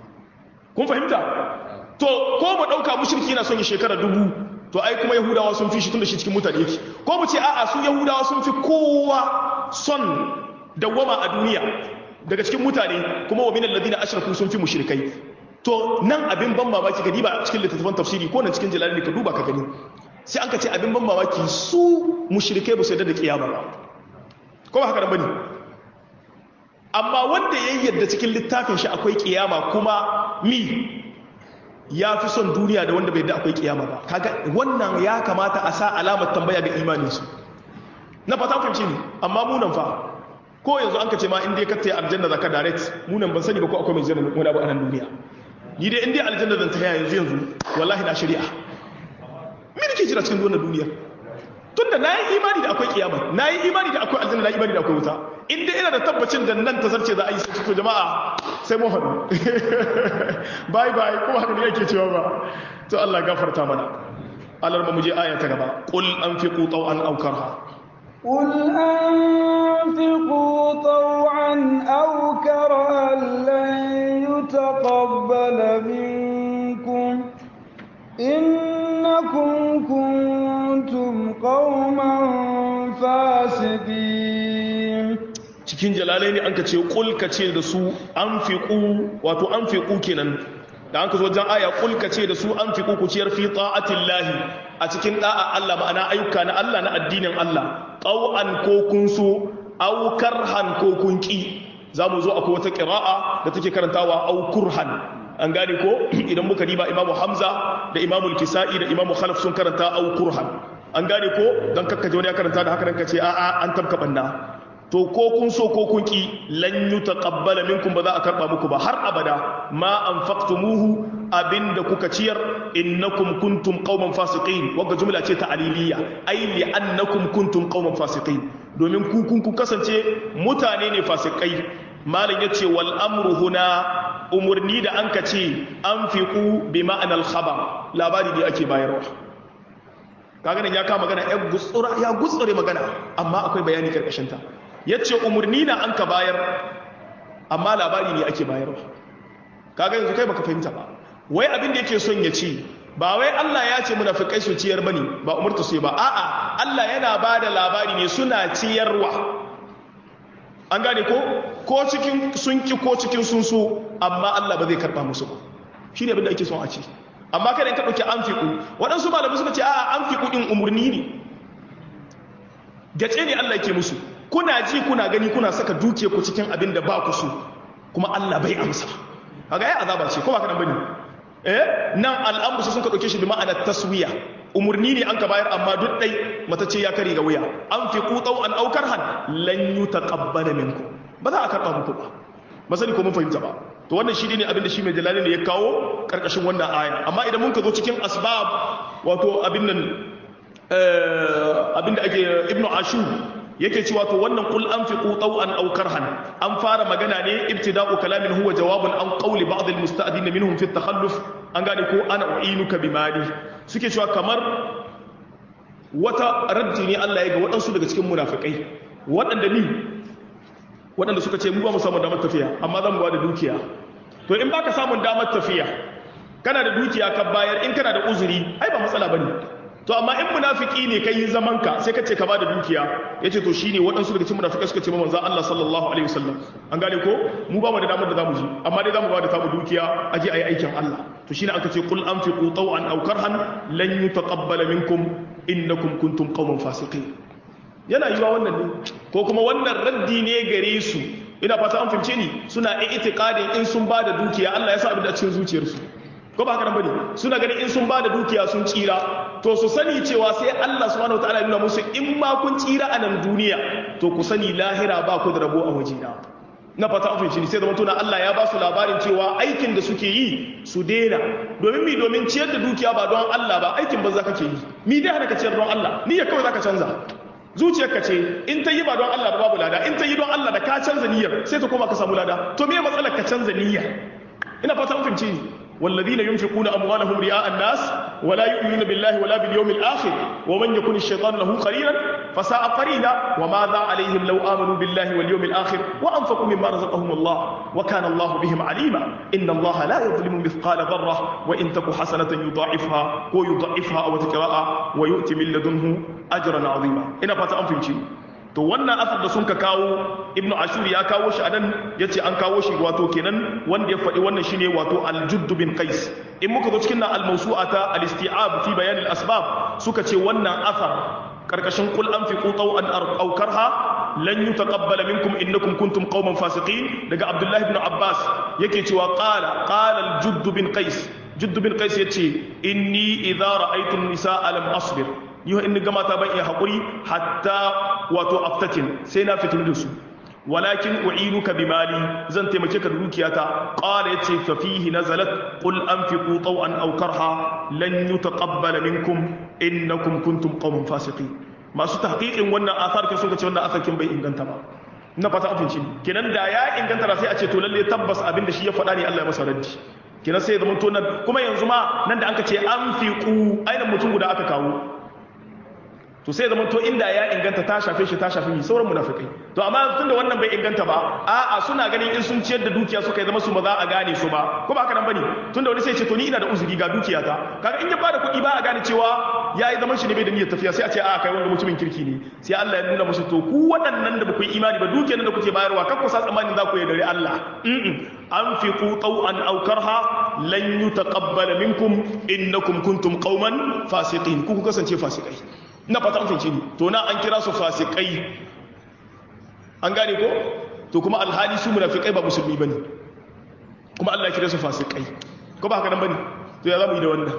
kun fahimta to ko mu dauka mushriki na son ya shekara dubu to ai kuma yahudawa sun fi shi tunda shi cikin mutane yake ko mu ce a'a su yahudawa sun fi kowa son dawwama a duniya daga cikin mutane kuma wa minal ladina ashraku sun fi mushrikai to nan abin ban mamaki ka diba cikin littattafan tafsiri ko nan cikin jalali ka duba ka gani sai an ka ce abin ban mamaki su mushrikai ba su yarda da kiyama ba ko ba haka nan bane amma wanda ya yarda cikin littafin shi akwai kiyama kuma mi ya fi son duniya da wanda bai da akwai kiyama ba kaga wannan ya kamata a sa alamar tambaya ga imaninsu na fata fahimci ne amma munan fa ko yanzu an ka ce ma in dai ka tayi aljanna zaka direct munan ban sani ba ko akwai mai janna wani abu a nan duniya ni dai in dai aljanna zan taya yanzu yanzu wallahi na shari'a me nake jira cikin wannan duniya tunda na yi imani da akwai kiyama na yi imani da akwai aljanna na yi imani da akwai wuta in dai ina da tabbacin da nan ta zarce za a yi sai to jama'a sai mu haɗu bye bye ko haka ne yake cewa ba to Allah gafarta mana Allah mu je aya ta gaba qul anfiqu taw'an aw karha قل أنفقوا طوعا أو كرها لن يتقبل منكم إنكم كنتم قوما فاسقين cikin jalalai ne an ka ce kul ka ce da su an fiƙu wato an fiƙu kenan da an ka zo wajen aya kul ka ce da su an fiƙu ku ciyar fi ta'atillahi a cikin da'a Allah ma'ana ayyuka na Allah na addinin Allah qau'an ko kun so aw karhan ko kun ki za mu zo akwai wata ƙira'a da take karantawa au kurhan an gane ko idan muka riba imamu hamza da imamu kisa'i da imamu khalaf sun karanta au kurhan an gane ko don kakkaje wani ya karanta da haka nan ka ce a'a an tabka banna to ko kun so ko kun ki lan yutaqabbala minkum ba za a karba muku ba har abada ma anfaqtumuhu abinda kuka ciyar innakum kuntum qauman fasiqin wagga jumla ce ta aliliya ai li annakum kuntum qauman fasiqin domin ku kun ku kasance mutane ne fasikai malam yace wal amru huna umurni da anka ce anfiqu bi ma'anal khabar labari ne ake bayarwa kaga nan ya kama magana ya gutsura ya gutsure magana amma akwai bayani karkashin ta yace umurni na anka bayar amma labari ne ake bayarwa kaga yanzu kai baka fahimta ba wai abin da yake son ya ce ba wai Allah ya ce munafikai su ciyar bane ba umurta su ba a'a Allah yana bada labari ne suna ciyarwa an gane ko ko cikin sun ki ko cikin sun so amma Allah ba zai karba musu ba shine abin da ake son a ce amma kada in ka dauki anfiqu waɗansu malamai suka ce a'a anfiqu din umurni ne gace ne Allah yake musu kuna ji kuna gani kuna saka duke ku cikin abin da ba ku so kuma Allah bai amsa kaga ai azaba ce ko ba kana bane eh nan al'amru sun ka dauke shi bi ma'anar taswiya umurni ne an ka bayar amma duk dai mata ce ya kare ga wuya an fi qutau an aukar han lan yutaqabbala minkum ba za a karba muku ba ba sani ko mun fahimta ba to wannan shi ne abin da shi mai jalali ne ya kawo karkashin wannan aya amma idan mun ka zo cikin asbab wato abin nan abin da ake ibnu ashur yake cewa to wannan qul anfiqu taw'an aw karhan an fara magana ne ibtida'u kalamin huwa jawabun an qawli ba'd al-musta'din minhum fi at-takhalluf an gane ko ana u'inuka bimali suke cewa kamar wata raddi ne Allah ya ga waɗansu daga cikin munafikai waɗanda ni waɗanda suka ce mu ba mu samu damar tafiya amma zan ba da dukiya to in baka samun damar tafiya kana da dukiya ka bayar in kana da uzuri ai ba matsala bane to amma in munafiki ne kai zaman ka sai ka ce ka bada dukiya yace to shine waɗansu daga cikin munafikai suka ce manzo Allah sallallahu alaihi wasallam an gane ko mu ba mu da damar da zamu ji amma dai zamu bada tamu dukiya aje ayi aikin Allah to shine aka ce qul anfiqu taw'an aw karhan lan yutaqabbala minkum innakum kuntum qauman fasiqin yana yiwa wannan ne ko kuma wannan raddi ne gare su ina fata an fahimce ni suna i'tiqadin in sun bada dukiya Allah ya sa abin da cikin zuciyarsu ko ba haka nan bane suna ganin in sun bada dukiya sun tsira to su sani cewa sai Allah subhanahu wataala ya nuna musu in ma kun tsira a nan duniya to ku sani lahira ba ku da rabo a wajena na fata an fahimci sai zama tuna Allah ya ba su labarin cewa aikin da suke yi su daina domin mi domin ciyar da dukiya ba don Allah ba aikin banza kake yi mi dai hana ka ciyar don Allah niyyar kawai zaka canza zuciyarka ce in ta yi ba don Allah ba babu lada in ta yi don Allah da ka canza niyyar sai ta koma ka samu lada to me matsalar ka canza niyya ina fata an fahimci ni والذين ينفقون أموالهم رئاء الناس ولا يؤمنون بالله ولا باليوم الآخر ومن يكون الشيطان له قرينا فساء قرينا وماذا عليهم لو آمنوا بالله واليوم الآخر وأنفقوا مما رزقهم الله وكان الله بهم عليما إن الله لا يظلم مثقال ذرة وإن تك حسنة يضاعفها ويضاعفها أو تكراء ويؤتي من لدنه أجرا عظيما إن فات أنفمشي to wannan asar da sun ka kawo ibnu ashur ya kawo shi anan yace an kawo shi wato kenan wanda ya faɗi wannan shine wato al-judd bin qais in muka zo cikin nan al-mawsu'ata al-isti'ab fi bayan al-asbab suka ce wannan asar karkashin qul anfiqu taw'an aw karha lan yutaqabbala minkum innakum kuntum qauman fasiqin daga abdullahi ibn abbas yake cewa qala qala al-judd bin qais juddu bin qais yace inni idza ra'aytu an-nisaa lam asbir ni in ga mata ban iya hakuri hatta wato aftatin sai na fitin da su walakin u'inuka bimali zan taimake ka da dukiyata qala yace fa fihi nazalat qul anfiqu taw'an aw karha lan yutaqabbala minkum innakum kuntum qauman fasiqin masu tahqiqin wannan athar kin suka ce wannan athar kin bai inganta ba na fata abinci kenan da ya inganta da sai a ce to lalle tabbas abin da shi ya faɗa ne Allah ya masa raddi kenan sai ya zama to nan kuma yanzu ma nan da anka ce anfiqu aina mutum guda aka kawo to sai zaman to inda ya inganta ta shafe shi ta shafe ni sauran munafikai to amma tun da wannan bai inganta ba a'a suna ganin in sun ciyar da dukiya suka yi zama su ba za a gane su ba ko ba haka nan bane tun da wani sai ce to ni ina da uzuri ga dukiya ta kaga in ya bada kuɗi ba a gane cewa yayi zaman shi ne bai da niyyar tafiya sai a ce a'a kai wanda mutumin kirki ne sai Allah ya nuna musu to ku waɗannan da ba ku yi imani ba dukiyar da kuke bayarwa kar ku sa tsammanin za ku yi dare Allah anfiqu taw'an aw karha lan yutaqabbala minkum innakum kuntum qauman fasiqin ku ku kasance fasikai na fata an fahimci ni to na an kira su fasikai an gane ko to kuma alhali su munafikai ba musulmi bane kuma Allah ya kira su fasikai ko ba haka nan bane to ya zamu yi da wannan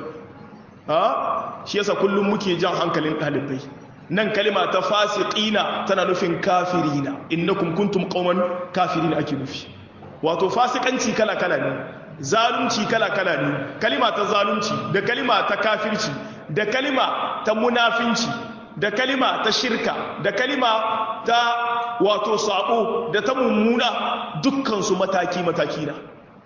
ha shi yasa kullum muke jan hankalin dalibai nan kalima ta fasiqina tana nufin kafirina innakum kuntum qauman kafirina ake nufi wato fasikanci kala kala ne zalunci kala kala ne kalima ta zalunci da kalima ta kafirci da kalima ta munafinci da kalima ta shirka da kalima ta wato sabo da ta mummuna dukkansu mataki-mataki na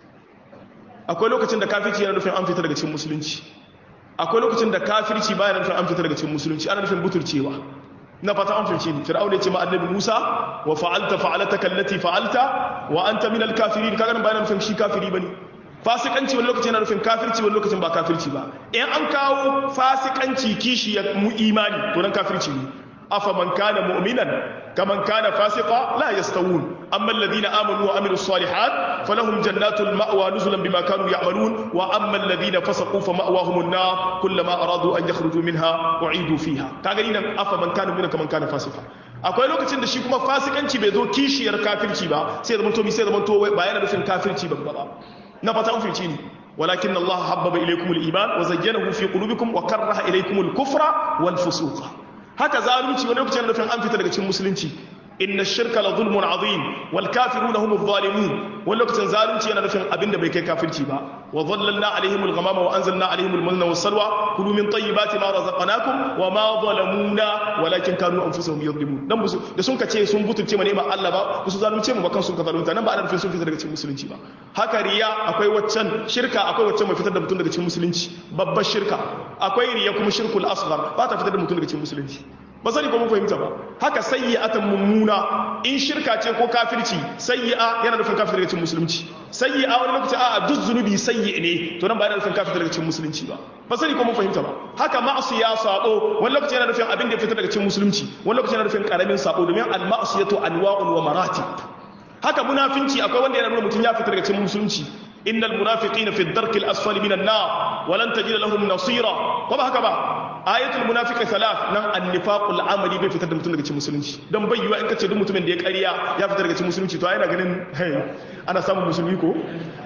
akwai lokacin da kafirci yana nufin an fita daga cikin musulunci akwai lokacin da kafirci baya nufin an fita daga cikin musulunci ana nufin buturcewa na fata an fahimci ni fir'aun ya ce ma annabi Musa wa fa'alta fa'alataka allati fa'alta wa anta minal kafirin kaga nan bayan nufin shi kafiri bane fasikanci wani lokacin yana nufin kafirci wani lokacin ba kafirci ba in an kawo fasikanci kishi ya mu imani to nan kafirci ne afa man kana mu'minan kaman kana fasiqa la yastawun amma alladhina amanu wa amilus salihat falahum jannatul ma'wa nuzulan bima kanu ya'malun wa amma alladhina fasaqu fa ma'wahum an-nar kullama aradu an yakhruju minha u'idu fiha kaga ni nan afa man kana mu'minan kaman kana fasiqa akwai lokacin da shi kuma fasikanci bai zo kishiyar kafirci ba sai zaman to mi sai zaman to ba yana nufin kafirci babba ba na fata an fice ni walakin Allah habbaba ilaykum al-iman wa zayyanahu fi qulubikum wa karaha ilaykum al-kufra wal fusuqa haka zalunci wani lokacin nufin an fita daga cikin musulunci inna shirka la zulmun azim wal kafiruna hum adh-dhalimun wani lokacin zalunci yana nufin abinda bai kai kafirci ba wa dhallalna alaihim al-ghamama wa anzalna alaihim al-manna was-salwa kulu min tayyibati ma razaqnakum wa ma zalamuna walakin kanu anfusahum yadhlimun dan busu da sun kace sun butulce mana ma Allah ba su zalunce mu ba kan sun ka zalunta nan ba ana nufin sun fita daga cikin musulunci ba haka riya akwai waccan shirka akwai waccan mai fitar da mutum daga cikin musulunci babbar shirka akwai riya kuma shirkul asghar ba ta fitar da mutum daga cikin musulunci ba sani ko mun fahimta ba haka sayyi'atan mummuna in shirka ce ko kafirci sayyi'a yana nufin kafir daga cikin musulunci sayyi'a wani lokaci a'a duk zunubi sayyi ne to nan ba yana nufin kafir daga cikin musulunci ba ba sani ko mun fahimta ba haka ma'asiya sabo wani lokaci yana nufin abin da ya fita daga cikin musulunci wani lokaci yana nufin karamin sabo domin al-ma'siyatu anwa'un wa maratib haka munafinci akwai wanda yana nuna mutum ya fita daga cikin musulunci innal munafiqina fi ad-darki al-asfali minan nar wa lan tajida lahum nasira ko ba haka ba ayatul munafiqi thalath nan an-nifaqul amali bai fitar da mutum daga cikin musulunci dan bai yiwa in kace duk mutumin da ya ƙarya ya fitar daga cikin musulunci to ai yana ganin hey ana samun musulmi ko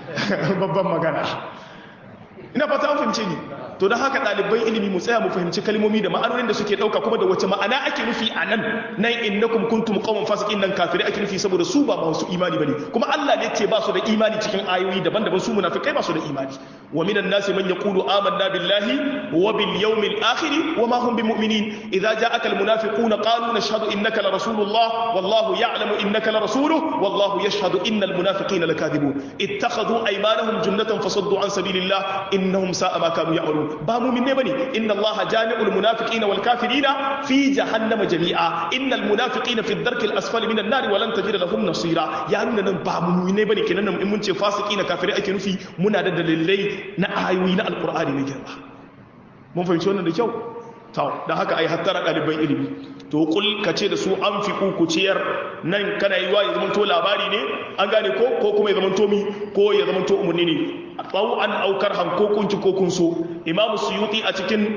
babban magana ina fata an fahimce ni to don haka ɗaliban ilimi mu tsaya mu fahimci kalmomi da ma'anonin da suke ɗauka kuma da wace ma'ana ake nufi a nan nan innakum kuntum qauman fasiqin nan kafirai ake nufi saboda su ba masu imani bane kuma Allah ne ce ba su da imani cikin ayoyi daban-daban su munafikai ba su da imani wa minan nasi man yaqulu amanna billahi wa bil yawmil akhir wa ma hum bimu'minin idza ja'aka al munafiquna qalu nashhadu innaka la rasulullah wallahu ya'lamu innaka la rasuluhu wallahu yashhadu innal munafiqina lakadibun ittakhadhu aymanahum junnatan fasaddu an sabilillah innahum sa'a ma kanu ya'malun ba mumin ne bane inna Allah jami'ul munafiqina wal kafirina fi jahannama jami'a innal munafiqina fi ad-darki al-asfali minan nar wa lan tajida lahum nasira ya nuna nan ba mumin ne bane kenan in mun ce fasiqina kafirai ake nufi muna da dalilai na ayoyi na alqur'ani ne girma mun fahimci wannan da kyau to dan haka ai hattara ɗaliban ilimi to kul ka ce da su an fi ku ciyar nan kana yi wa ya zama to labari ne an gane ko ko kuma ya zama to mi ko ya zama to umarni ne tsawo an aukar hanko kunci ko kun so imamu suyuti a cikin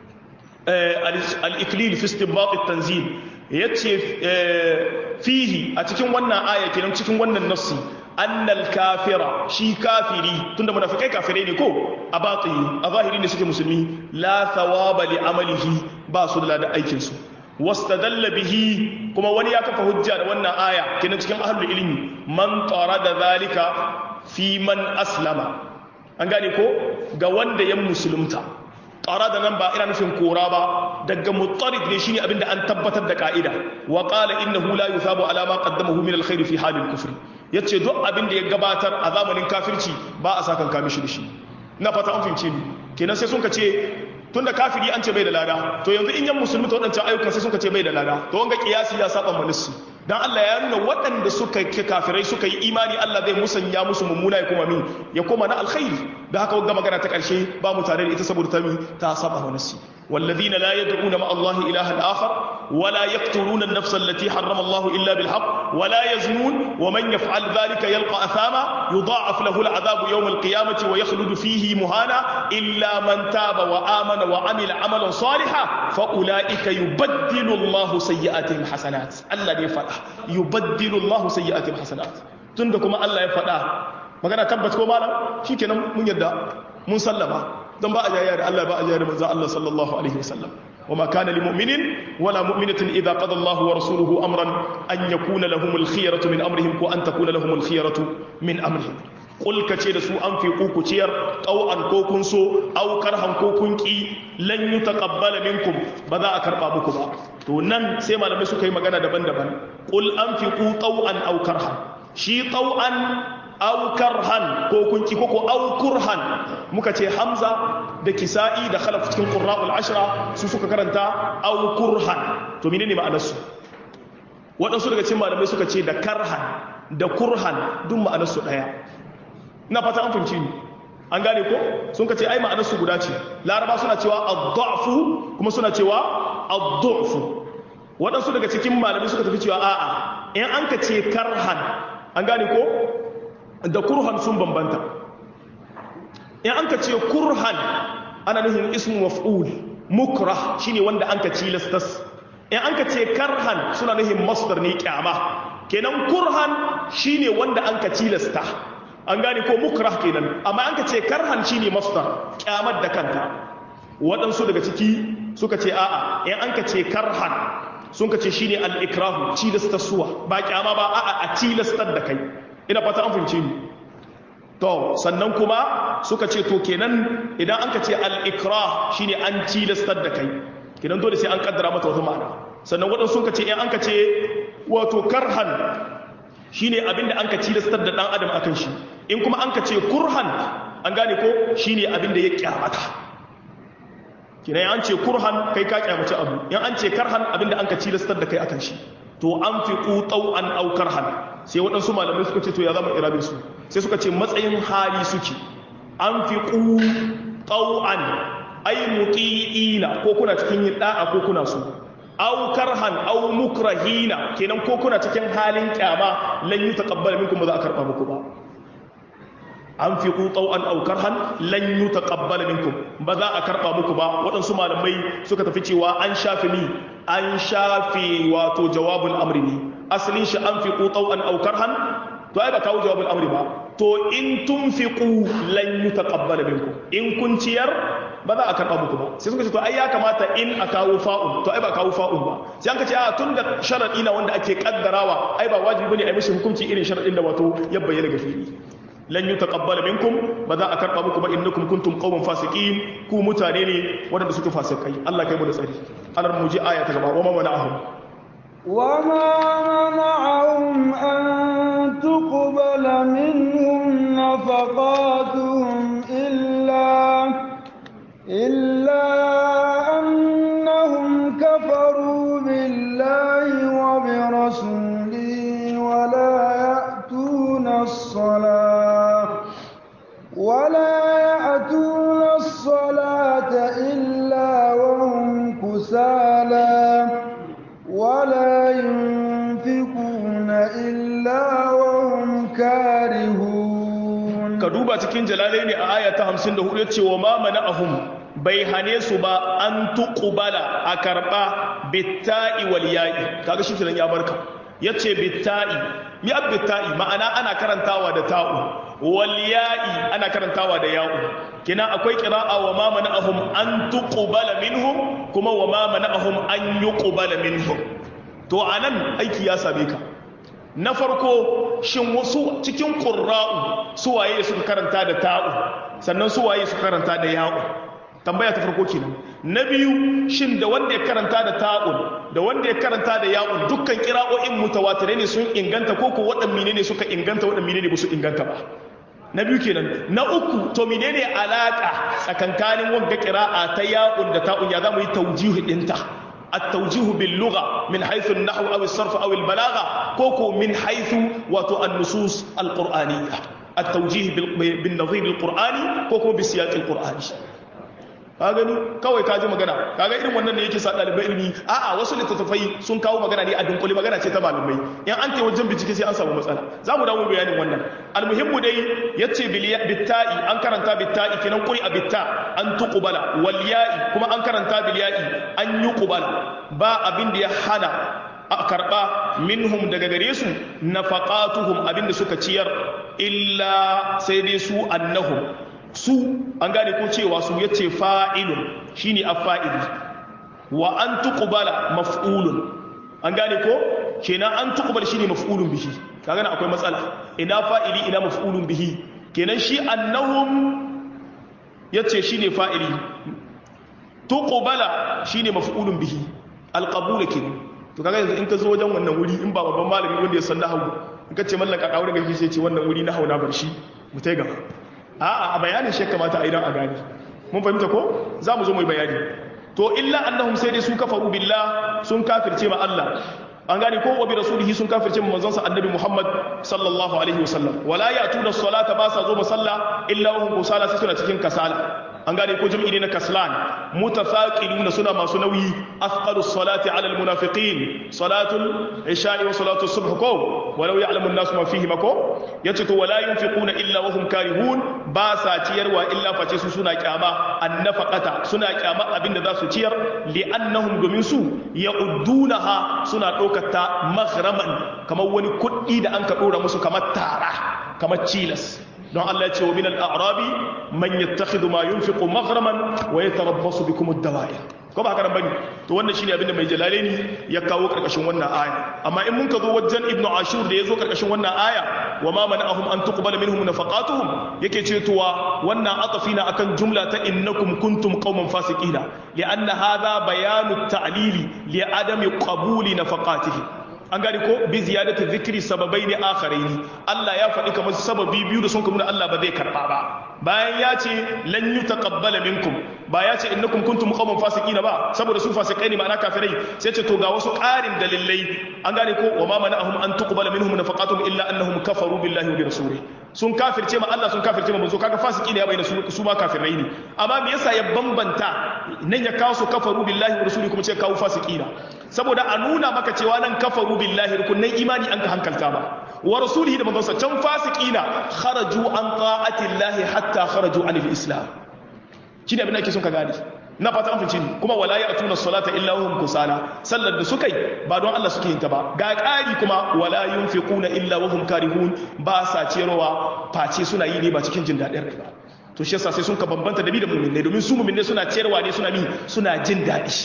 al-iklil fi istinbat at-tanzil yace fihi a cikin wannan aya kenan cikin wannan nassi annal kafira shi kafiri tunda munafikai kafirai ne ko a batini a zahiri ne suke musulmi la thawaba li amalihi ba su da aikin su wastadalla bihi kuma wani ya kafa hujja da wannan aya kenan cikin ahlul ilmi man da zalika fi man aslama an gane ko ga wanda ya musulunta ƙara da nan ba ina nufin kora ba daga mutarid ne shine abinda an tabbatar da ka'ida wa qala innahu la yuthabu ala ma qaddamahu min alkhair fi halil kufr yace duk abin da ya gabatar a zamanin kafirci ba a sakan kamishi da shi na fata an fince ni kenan sai sun ka ce tunda kafiri an ce bai da lada to yanzu in yan musulmi ta waɗancan ayyukan sai sun ka ce bai da lada to wanga kiyasi ya saba manassi dan Allah ya nuna waɗanda suka ke kafirai suka yi imani Allah zai musanya musu mummuna ya kuma min ya koma na alkhairi da haka wanga magana ta ƙarshe ba mu tare da ita saboda ta mi ta saba manassi والذين لا يدعون مع الله إلها آخر ولا يقتلون النفس التي حرم الله إلا بالحق ولا يزنون ومن يفعل ذلك يلقى أثاما يضاعف له العذاب يوم القيامة ويخلد فيه مهانا إلا من تاب وآمن وعمل عملا صالحا فأولئك يبدل الله سيئاتهم حسنات الله يفعل يبدل الله سيئاتهم حسنات تندكم الله يفعل magana tabbas ko malam shikenan mun yadda mun sallama don ba a jayya da Allah ba a jayya da manzo Allah sallallahu alaihi wasallam وما كان لمؤمن ولا مؤمنة إذا قضى الله ورسوله أمرا أن يكون لهم الخيرة من أمرهم وأن تكون لهم الخيرة من أمرهم قل كتير سوء أنفقوا كتير أو أنكوكن سوء أو كرها كوكن كي لن يتقبل منكم بذا أكربا بكما to nan sai malamai suka yi magana daban-daban qul anfiqu taw'an aw karhan shi taw'an aw karhan ko kun ki koko aw kurhan muka ce hamza da kisa'i da khalaf cikin qurra'ul ashra su suka karanta aw kurhan to menene ma'anar su waɗansu daga cikin malamai suka ce da karhan da kurhan duk ma'anar su daya ina fata an fahimci ni an gane ko sun ka ce ai ma'anar su guda ce laraba suna cewa ad-da'fu kuma suna cewa ad-du'fu waɗansu daga cikin malamai suka tafi cewa a'a in an ka ce karhan an gane ko da kurhan sun bambanta in an ka ce kurhan ana nufin ismu maf'ul mukrah shine wanda an ka cilastas in an ka ce karhan suna nufin masdar ne kyama kenan kurhan shine wanda an ka cilasta an gane ko mukrah kenan amma an ka ce karhan shine masdar kyamar da kanta waɗansu daga ciki suka ce a'a in an ka ce karhan sun ka ce shine al-ikrahu cilastarsuwa ba kyama ba a'a a cilastar da kai ina fata an fahimce ni to sannan kuma suka ce to kenan idan an ka ce al-ikrah shine an cilastar da kai kenan dole sai an kaddara mata wata ma'ana sannan waɗansu suka ce in an ka ce wato karhan shine abinda an ka cilastar da dan adam akan shi in kuma an ka ce kurhan an gane ko shine abinda ya kyamata kenan an ce kurhan kai ka kyamaci abu in an ce karhan abinda an ka cilastar da kai akan shi to an fi ƙuƙau an aukar han sai waɗansu malamai suka ce to ya zama irabin su sai suka ce matsayin hali suke an fi ƙuƙau an ai muƙi'ina ko kuna cikin yin ɗa'a ko kuna su aukar han au mukrahina kenan ko kuna cikin halin kyama lan yi taƙabbala minkum ba za a karɓa muku ba an fi ƙuƙau an aukar han lan yi taƙabbala minkum ba za a karɓa muku ba waɗansu malamai suka tafi cewa an shafi ni an shafe wato jawabul amri ne asalin shi an fi ƙuƙau an aukar han to ai ba kawo jawabul amri ba to in tun fi ƙu lan yi taƙabbala minkum in kun ciyar ba za a karɓa muku ba sai suka ce to ai ya kamata in a kawo fa'un to ai ba kawo fa'un ba sai an ka ce a tun da sharaɗi na wanda ake kaddarawa ai ba wajibi ne a yi mishi hukunci irin sharaɗin da wato ya bayyana ga fili lan yi taƙabbala minkum ba za a karɓa muku ba innakum kuntum qauman fasiqin ku mutane ne waɗanda suke fasikai Allah kai mu da tsari anar mu ji aya ta gaba wa ma mana'ahum wa ma mana'ahum an tuqbala minhum nafaqatuhum illa illa annahum kafaru billahi wa bi rasulihi wa la ya'tuna as-salata ولا يأتون الصلاة إلا وهم كسالى ولا ينفقون إلا وهم كارهون كدوبا تكين جلالين آية 54 يتشي وما منعهم bai hane su ba an tuqbala a karba bitta'i wal ya'i kaga shi ya barka yace bitta'i mi abbitta'i ma'ana ana karantawa da ta'u wal ya'i ana karantawa da ya'u kina akwai qira'a wa ma mana'ahum an tuqbala minhum kuma wa ma mana'ahum an yuqbala minhum to anan aiki ya same ka na farko shin wasu cikin qurra'u su waye suka karanta da ta'u sannan su waye suka karanta da ya'u tambaya ta farko kenan na biyu shin da wanda ya karanta da ta'un da wanda ya karanta da ya'un dukkan kira'o'in mutawatirai ne sun inganta ko ko waɗanne ne suka inganta waɗanne ne ba su inganta ba na biyu kenan na uku to menene alaka tsakankanin wanga kira'a ta ya'un da ta'un ya zamu yi taujihu dinta التوجيه باللغة من حيث النحو أو الصرف أو البلاغة كوكو من حيث وتو النصوص القرآنية التوجيه بالنظير القرآني كوكو بسياق القرآني ka gani kawai ka ji magana kaga irin wannan ne yake sa ɗalibai ilimi a'a wasu littattafai sun kawo magana ne a dunkule magana ce ta malamai in an kai wajen bincike sai an samu matsala za mu dawo bayanin wannan almuhimmu dai yace bitta'i an karanta bitta'i kenan kuri a bitta an tuqbala wal ya'i kuma an karanta bil ya'i an yuqbala ba abin da ya hana a karɓa minhum daga gare su nafaqatuhum abin da suka ciyar illa sai dai su annahum su an gane ko cewa su yace fa'ilun shine afa'ili wa an tuqbala maf'ulun an gane ko kenan an tuqbal shine maf'ulun bihi kaga akwai matsala ina fa'ili ina maf'ulun bihi kenan shi annahum yace shine fa'ili tuqbala shine maf'ulun bihi alqabula kenan to kaga yanzu in ka zo wajen wannan wuri in ba babban malami wanda ya san nahwu in ka ce mallaka kawo daga shi sai ce wannan wuri nahwu na bar shi mu tai gaba a'a a bayanin shi kamata a idan a gani mun fahimta ko za mu zo mai bayani to illa annahum sai dai su kafaru billah sun kafirce ma Allah an gane ko wa bi rasulihi sun kafirce ma manzon sa annabi Muhammad sallallahu alaihi wasallam wala ya'tuna as-salata ba sa zo masalla illa wa hum kusala sai suna cikin kasala an gane ko jami'i ne na kaslan mutafaqiluna suna masu nauyi afqalus salati ala almunafiqin salatul isha'i wa salatul subh ko walau ya'lamu an-nas ma fihi mako yace to wala yunfiquna illa wa hum karihun ba sa ciyarwa illa face su suna kyama annafaqata suna kyama abinda za su ciyar li'annahum domin su ya'uddunaha suna ɗaukata maghraman kamar wani kuɗi da an ka ɗora musu kamar tara kamar cilas don Allah ya ce wa minal a'rabi man yattakhidhu ma yunfiqu maghraman wa yatarabbasu bikum ad-dawa'ir ko ba haka nan bane to wannan shine abinda mai jalalaini ya kawo karkashin wannan aya amma in mun ka zo wajen ibnu ashur da yazo karkashin wannan aya wa ma mana'ahum an tuqbala minhum nafaqatuhum yake ce tuwa wannan atafina akan jumla ta innakum kuntum qauman fasiqina li'anna hadha bayanu at-ta'lili li adami qabuli nafaqatihi an gani ko bi ziyadati dhikri sababai ne akharaini Allah ya faɗi kamar sababi biyu da sun kuma Allah ba zai karba ba bayan ya ce lan yutaqabbala minkum ba ya ce innakum kuntum qauman fasiqina ba saboda su fasikai ne ma'ana kafirai sai ce to ga wasu ƙarin dalilai an gane ko wa ma mana'ahum an tuqbala minhum nafaqatuhum illa annahum kafaru billahi wa bi rasulih sun kafirce ma Allah sun kafirce ma manzo kaga fasiki ne ya bayyana su su ma kafirai ne amma me yasa ya bambanta nan ya kawo su kafaru billahi wa rasulih kuma ce kawo fasikina saboda a nuna maka cewa nan kafaru billahi rukunin imani an ka hankalta ba wa rasulihi da manzonsa can fasikina kharaju an ta'ati llahi hatta kharaju anil islam shine abin da ake son ka gane na fata an fice ni kuma wala ya'tuna salata illa hum kusala sallar da suka yi ba don Allah suke yin ta ba ga ƙari kuma wala yunfiquna illa wa hum karihun ba sa ciyarwa face suna yi ne ba cikin jin daɗin rai ba to shi yasa sai sun ka bambanta da bi da mu'minai domin su mu'minai suna ciyarwa ne suna mi suna jin daɗi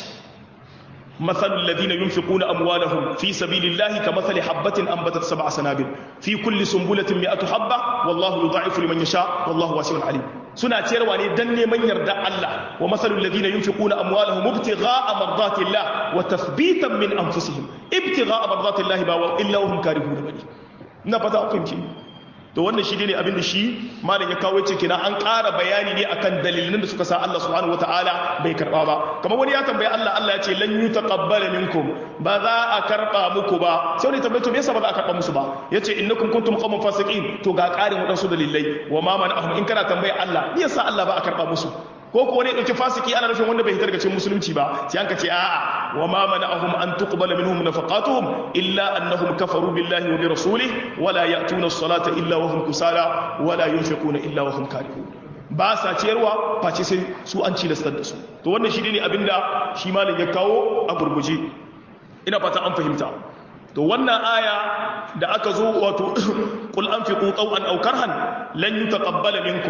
مثل الذين ينفقون أموالهم في سبيل الله كمثل حبة أنبتت سبع سنابل في كل سنبلة مئة حبة والله يضاعف لمن يشاء والله واسع عليم سنة تيرواني دني من يردى الله ومثل الذين ينفقون أموالهم ابتغاء مرضات الله وتثبيتا من أنفسهم ابتغاء مرضات الله باوا إلا وهم كارهون بني نبتا أقيم to wannan shi ne abin da shi malam ya kawo ce kina an ƙara bayani ne akan dalilin da suka sa Allah subhanahu wataala bai karba ba kamar wani ya tambaye Allah Allah ya ce lan yutaqabbala minkum ba za a karba muku ba sai wani tambaye to me yasa ba za a karba musu ba yace innakum kuntum qauman fasiqin to ga ƙarin wadansu dalilai wa ma mana'ahum in kana tambaye Allah me yasa Allah ba a karba musu ko ko wani dauki fasiki ana nufin wanda bai hitar daga cikin musulunci ba sai an ka ce a'a wa ma mana'ahum an tuqbala minhum nafaqatuhum illa annahum kafaru billahi wa bi rasulih wa la ya'tuna as-salata illa wa hum kusala wa la yunfiquna illa wa hum karihun ba sa ciyarwa face sai su an cilastar da su to wannan shi ne abinda shi malam ya kawo a gurguje ina fata an fahimta to wannan aya da aka zo wato qul anfiqu taw'an aw karhan lan yutaqabbala minkum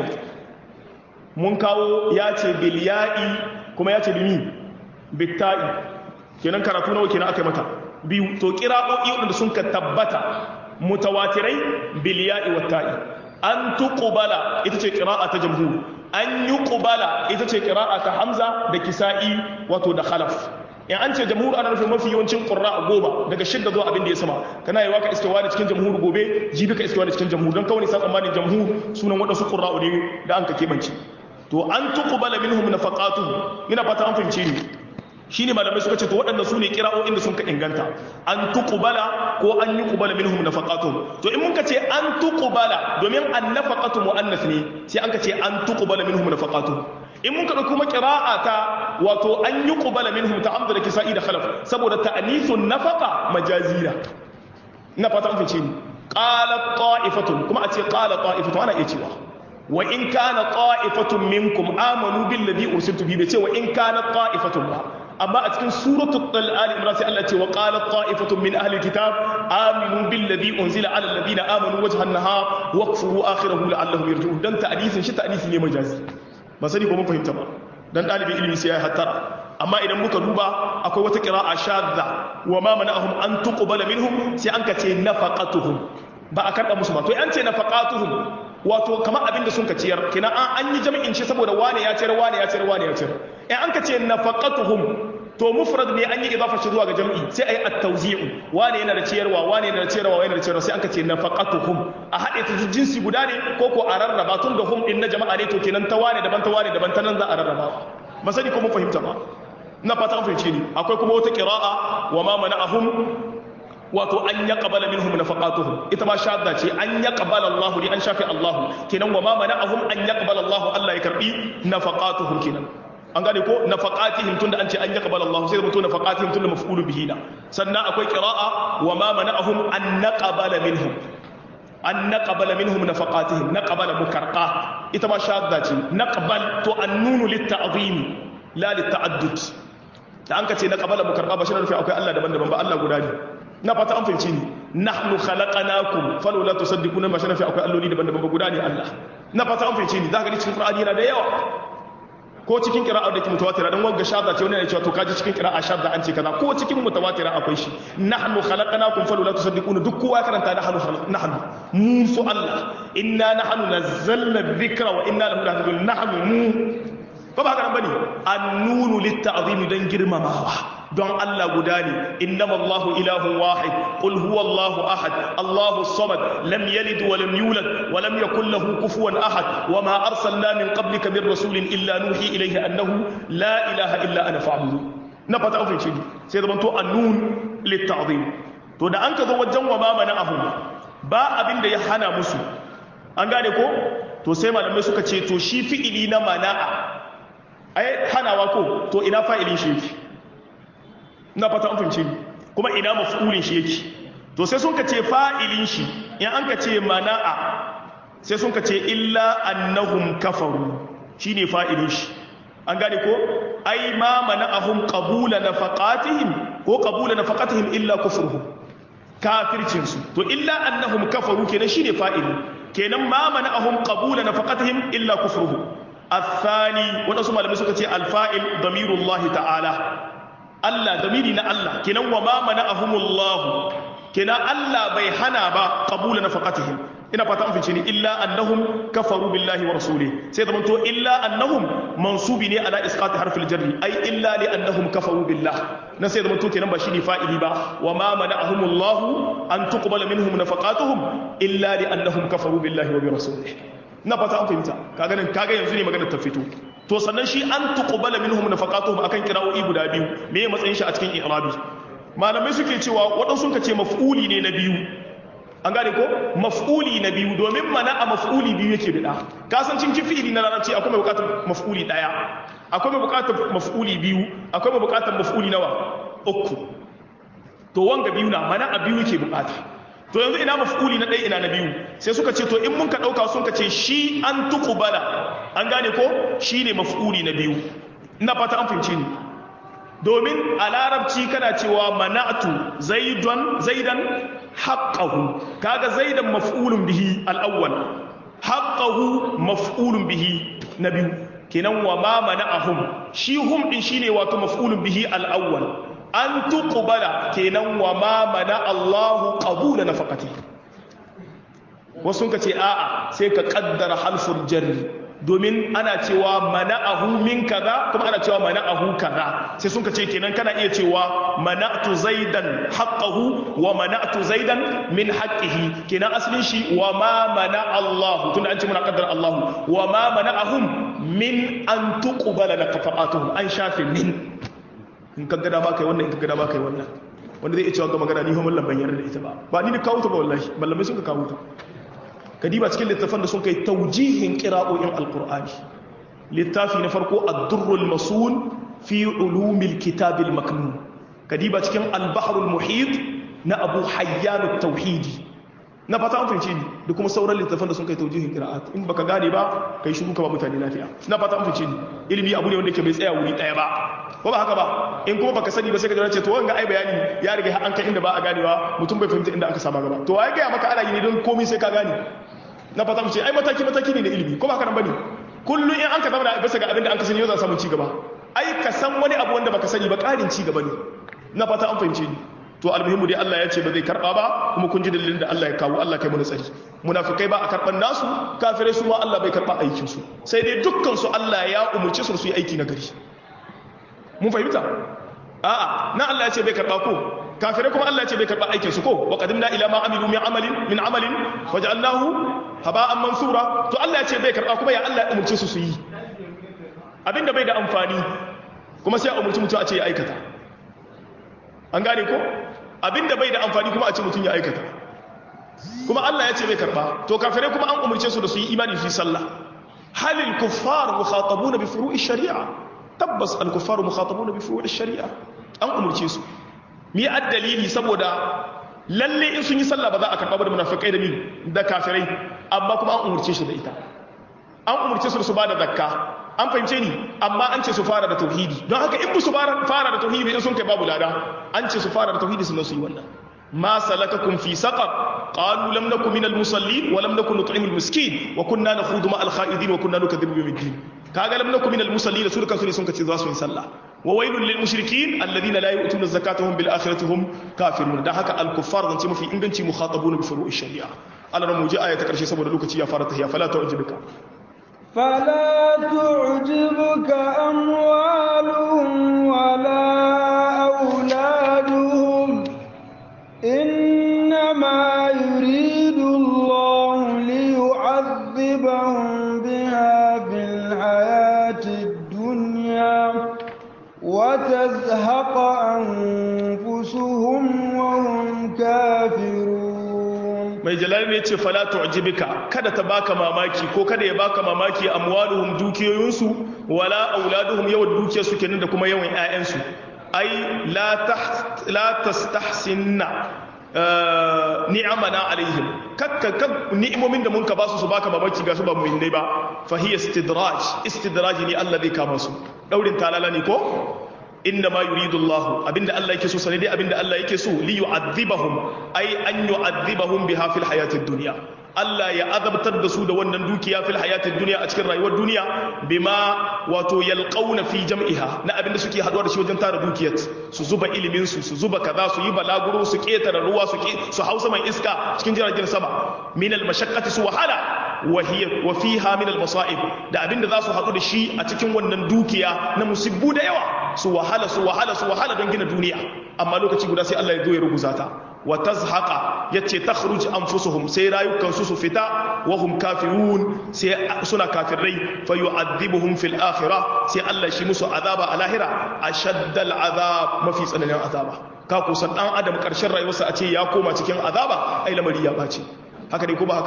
mun kawo ya ce bil ya'i kuma ya ce bimi bitta'i kenan karatu nawa kenan aka mata biyu to qira'o'i wanda sun ka tabbata mutawatirai bil ya'i watta'i an tuqbala ita ce qira'a ta jamhur an yuqbala ita ce qira'a ta hamza da kisa'i wato da khalaf in an ce jamhur ana nufin mafi yawancin qurra goma daga shidda zuwa abin da ya sama kana yi waka istiwa da cikin jamhur gobe jibi ka istiwa da cikin jamhur don kawai sa tsammanin jamhur sunan wadansu qurra ne da an ka kebance to an tuqbala minhum nafaqatuhum ina fata an fahimce ni shine malamai suka ce to waɗannan su ne kira'o'in da sun ka inganta an tuqbala ko an yuqbala minhum nafaqatuhum to in mun ka ce an tuqbala domin an nafaqatu muannas ne sai an ka ce an tuqbala minhum nafaqatuhum in mun ka dauki kuma qira'a ta wato an yuqbala minhum ta'amdu da kisa'i da khalaf saboda ta'nithun nafaqa majazira ina fata an fice ni qalat ta'ifatun kuma a ce qala ta'ifatun ana iya cewa wa in kana ta'ifatun minkum amanu billadhi ursiltu bihi bai ce wa in kana ta'ifatun ba amma a cikin suratul al imran sai Allah ce wa qalat ta'ifatun min ahli kitab aminu billadhi unzila ala alladhina amanu wajha an-nahar waqfuru akhirahu la'allahum yarji'un dan ta'disin shi ta'disi ne majazi ba sani ko mun fahimta ba dan dalibin ilimi sai ya hattara amma idan muka duba akwai wata qira'a shadda wa ma mana'ahum an tuqbala minhum sai an ka ce nafaqatuhum ba a karba musu ba to an ce nafaqatuhum wato kamar abin da sun ka ciyar kina an yi jami'in shi saboda wane ya ciyar wane ya ciyar wane ya ciyar in an ka ce nafaqatuhum to mufrad ne an yi idafa shi zuwa ga jami'i sai ayi at-tawzi'u wane yana da ciyarwa wane yana da ciyarwa wane yana da ciyarwa sai an ka ce nafaqatuhum a hade ta jinsi guda ne ko ko a rarraba tun da hum din na jama'a ne to kenan ta wane daban ta wane daban ta nan za a rarraba ba sani ko mun fahimta ba na fata an fahimce ni akwai kuma wata qira'a wa ma mana'ahum wato an ya qabala minhum nafaqatuhum ita ma shadda ce an ya qabala Allah li an shafi Allah kenan wa ma mana'ahum an ya qabala Allah Allah ya karbi nafaqatuhum kenan an gane ko nafaqatihim tunda an ce an ya qabala Allah sai mutu nafaqatihim tunda maf'ulu bihi na sannan akwai qira'a wa ma mana'ahum an naqabala minhum an naqabala minhum nafaqatihim naqabala mukarqa ita ma shadda ce naqbal to annunu lit-ta'zim la lit-ta'addud da an ka ce naqabala mukarqa ba shi ne rufi akwai Allah daban-daban ba Allah guda ne na fata an fahimci ni nahnu khalaqnakum falawla tusaddiquna ma shanafi akwai alloli daban-daban ba guda ne Allah na fata an fahimci ni zaka ga cikin Qur'ani yana da yawa ko cikin qira'a da ke mutawatira dan wanga shadda ce wani ne cewa to kaji cikin qira'a shadda an ce kaza ko cikin mutawatira akwai shi nahnu khalaqnakum falawla tusaddiquna duk kowa karanta nahnu nahnu mu su Allah inna nahnu nazzalna dhikra wa inna lahu lahafizun nahnu mu ba ba haka nan bane annunu litta'zimi dan girmamawa don Allah guda ne innama Allahu ilahun wahid qul huwa Allahu ahad Allahu samad lam yalid wa lam yulad wa lam yakul lahu kufuwan ahad wa ma arsalna min qablika min rasulin illa nuhi ilayhi annahu la ilaha illa ana fa'budu na fata ofin shi sai zaman to annun litta'zim to da an ka zo wajen wa ma mana'ahum ba abin da ya hana musu an gane ko to sai malamai suka ce to shi fi'ili na mana'a ai hanawa ko to ina fa'ilin shi yake na fata an fahimci kuma ina maf'ulin shi yake to sai sun ka ce fa'ilin shi in an ka ce mana'a sai sun ka ce illa annahum kafaru shine fa'ilin shi an gane ko ai ma mana'ahum qabula nafaqatihim ko qabula nafaqatihim illa kufruhum kafircin su to illa annahum kafaru kenan shine fa'ili kenan ma mana'ahum qabula nafaqatihim illa kufruhum الثاني waɗansu malamai suka ce alfa'il damirullahi ta'ala Allah damiri na Allah kenan wa ma mana'ahumullahu kenan Allah bai hana ba qabula nafaqatihim ina fata an fice ni illa annahum kafaru billahi wa rasulih sai da to illa annahum mansubi ne ala isqati harfil jarri ai illa li annahum kafaru billah na sai da to kenan ba shine fa'ili ba wa ma mana'ahumullahu an tuqbala minhum nafaqatuhum illa li annahum kafaru billahi wa bi rasulih na fata an fahimta kaga nan kaga yanzu ne magana ta fito to sannan shi an tuqbala minhum nafaqatuhum akan kira'o'i guda biyu me ya matsayin shi a cikin i'rabi malamai suke cewa waɗansu ka ce maf'uli ne na biyu an gane ko maf'uli na biyu domin mana a maf'uli biyu yake bida ka san cin fi'ili na larabci akwai mai bukatar maf'uli daya akwai mai bukatar maf'uli biyu akwai mai bukatar maf'uli nawa uku to wanga biyu na mana a biyu yake bukata to yanzu ina maf'uli na ɗaya ina na biyu sai suka ce to in mun ka ɗauka sun ka ce shi an tuqbala an gane ko shi ne maf'uli na biyu ina fata an fahimci ni domin a larabci kana cewa mana'tu zaidan zaidan haqqahu kaga zaidan maf'ulun bihi al-awwal haqqahu maf'ulun bihi na biyu kenan wa ma mana'ahum shi hum din shine wato maf'ulun bihi al-awwal an tuqbala kenan wa ma mana Allahu qabula nafaqati wasu ka ce a'a sai ka kaddara halful jarri domin ana cewa mana'ahu min kaza kuma ana cewa mana'ahu kaza sai sun ka ce kenan kana iya cewa mana'tu zaidan haqqahu wa mana'tu zaidan min haqqihi kenan asalin shi wa ma mana Allah tunda an ce muna kaddara Allah wa ma mana'ahum min an tuqbala nafaqatuhum an shafe min in ka gada ba kai wannan in ka gada ba kai wannan wanda zai iya cewa ga magana ni homin lamban yarda da ita ba ba ni da kawo ta ba wallahi mallamai sun ka kawo ta kadiba cikin littafan da sun kai taujihin qira'o'in alqur'ani littafi na farko ad-durrul masul fi ulumil kitabil maknun kadiba cikin al-bahrul muhit na abu hayyan at-tauhidi na fata an fahimci ni da kuma sauran littafan da sun kai taujihin qira'at in baka gane ba kai shiru ka ba mutane lafiya na fata an fahimci ni ilimi abu ne wanda yake bai tsaya wuri daya ba ko ba haka ba in kuma baka sani ba sai ka jira ce to wanga ai bayani ya riga an kai inda ba a ganewa mutum bai fahimta inda aka sama gaba to ai ga maka ana yi ne don komai sai ka gane na fata mu ce ai mataki mataki ne na ilimi ko ba haka nan bane kullun in an ka zama bisa ga abin da an ka sani yau za samu ci gaba ai ka san wani abu wanda baka sani ba ƙarin ci gaba ne na fata an fahimce ni to almuhimmu dai Allah ya ce ba zai karba ba kuma kun ji dalilin da Allah ya kawo Allah kai mu tsari munafikai ba a karban nasu kafirai su ma Allah bai karba aikin su sai dai dukkan su Allah ya umurce su su yi aiki na gari mun fahimta a'a na Allah ya ce bai karba ko kafirai kuma Allah ya ce bai karba aikin su ko wa qadimna ila ma amilu min amalin min amalin waja'alnahu haba'an mansura to Allah ya ce bai karba kuma ya Allah ya umurce su su yi abinda bai da amfani kuma sai a umurci mutum a ce ya aikata an gane ko abinda bai da amfani kuma a ce mutum ya aikata kuma Allah ya ce bai karba to kafirai kuma an umurce su da su yi imani su yi sallah halil kuffar mukhatabuna bi furu'i shari'a tabbas al kuffar mukhatabuna bi furu'i shari'a an umurce su mi addalili saboda lalle in sun yi sallah ba za a karba ba da munafikai da mi da kafirai amma kuma an umurce su da ita an umurce su da su ba da zakka an fahimce ni amma an ce su fara da tauhidi don haka in su fara da tauhidi in sun kai babu lada an ce su fara da tauhidi sannan su yi wannan ma salakakum fi saqar qalu lam nakum minal musallin wa lam nakun nut'imul miskin wa kunna nakhudu ma'al kha'idin wa kunna nukadhibu biyawmiddin kaga lam nakum minal musallin su kansu ne sun kace za su yi sallah wa wailul lil mushrikin alladhina la yu'tuna zakata hum bil akhirati hum kafirun dan haka al kuffar zan ce mafi inganci mukhatabuna bi furu'i shari'a Allah mu ji aya ta karshe saboda lokaci ya fara tahiya fala ta'jibuka فلا تعجبك أموالهم ولا أولادهم إنما يريد الله ليعذبهم بها في الحياة الدنيا وتزهق أنفسهم وهم كافرون mai jalali ne ce fala tu'jibika kada ta baka mamaki ko kada ya baka mamaki amwaluhum dukiyoyinsu wala auladuhum yawan dukiyarsu kenan da kuma yawan ƴaƴansu ai la taht la tastahsinna ni'amana alaihim kakka kak ni'imomin da mun ka basu su baka mamaki ga su ba mu'minai ba fa hiya istidraj istidraj ne Allah zai kama su daurin talala ne ko inda ma yuridu Allah abinda Allah yake so sanadi abinda Allah yake so li yu'adhibahum ay an yu'adhibahum biha fil hayatid dunya Allah ya azabtar da su da wannan dukiya fil hayatid dunya a cikin rayuwar duniya bima wato yalqauna fi jam'iha na abinda suke haduwa da shi wajen tara dukiyar su zuba ilimin su su zuba kaza su yi balaguro su ketara ruwa su ke su hausa mai iska cikin jiragen sama min al mashaqqati su wahala wa hiya wa fiha min al masa'ib da abinda za su hadu da shi a cikin wannan dukiya na musibbu da yawa su wahala su wahala su wahala don gina duniya amma lokaci guda sai Allah ya zo ya ruguza ta wa tazhaqa yace takhruj anfusuhum sai rayukan su su fita wa hum kafirun sai suna kafirai fa yu'adhibuhum fil akhirah sai Allah shi musu azaba a lahira ashaddal azab mafi tsananin azaba ka kusan dan adam karshen rayuwarsa a ce ya koma cikin azaba ai lamari ya bace haka dai ko ba haka ba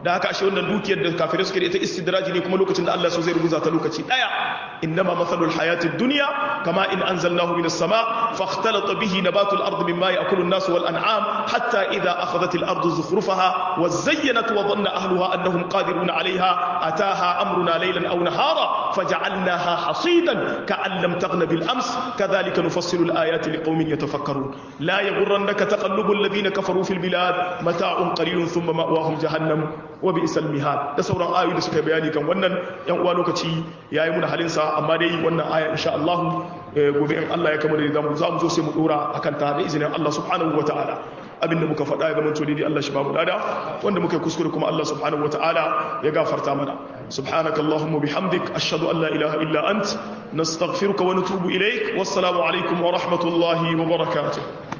da haka ashe wannan dukiyar da kafirai suke da ita istidraji ne kuma lokacin da Allah so zai rubuta ta lokaci daya innama mathalul hayatid dunya kama in anzalnahu minas sama fakhtalata bihi nabatul ard mimma ya'kulu an-nas wal an'am hatta idha akhadhat al-ardu zukhrufaha wa zayyanat wa dhanna ahluha annahum qadirun 'alayha ataha amruna laylan aw nahara faj'alnaha hasidan ka'an lam taghna bil ams kadhalika nufassilu al-ayati liqaumin yatafakkarun la yaghurrannaka taqallubul ladina kafaru fil bilad mata'un qalilun thumma ma'wahum jahannam wa bi'sal mihad da sauran ayoyi da suka bayani kan wannan yan uwa lokaci yayi muna halin sa amma dai wannan aya insha Allah gobe in Allah ya kama da zamu za mu zo sai mu dora akan ta da izinin Allah subhanahu wataala abinda muka faɗa ya zama to dai Allah shi ba mu dada wanda muka kuskure kuma Allah subhanahu wataala ya gafarta mana subhanakallahumma bihamdik ashhadu an la ilaha illa ant nastaghfiruka wa natubu ilaik wassalamu alaikum wa rahmatullahi wa barakatuh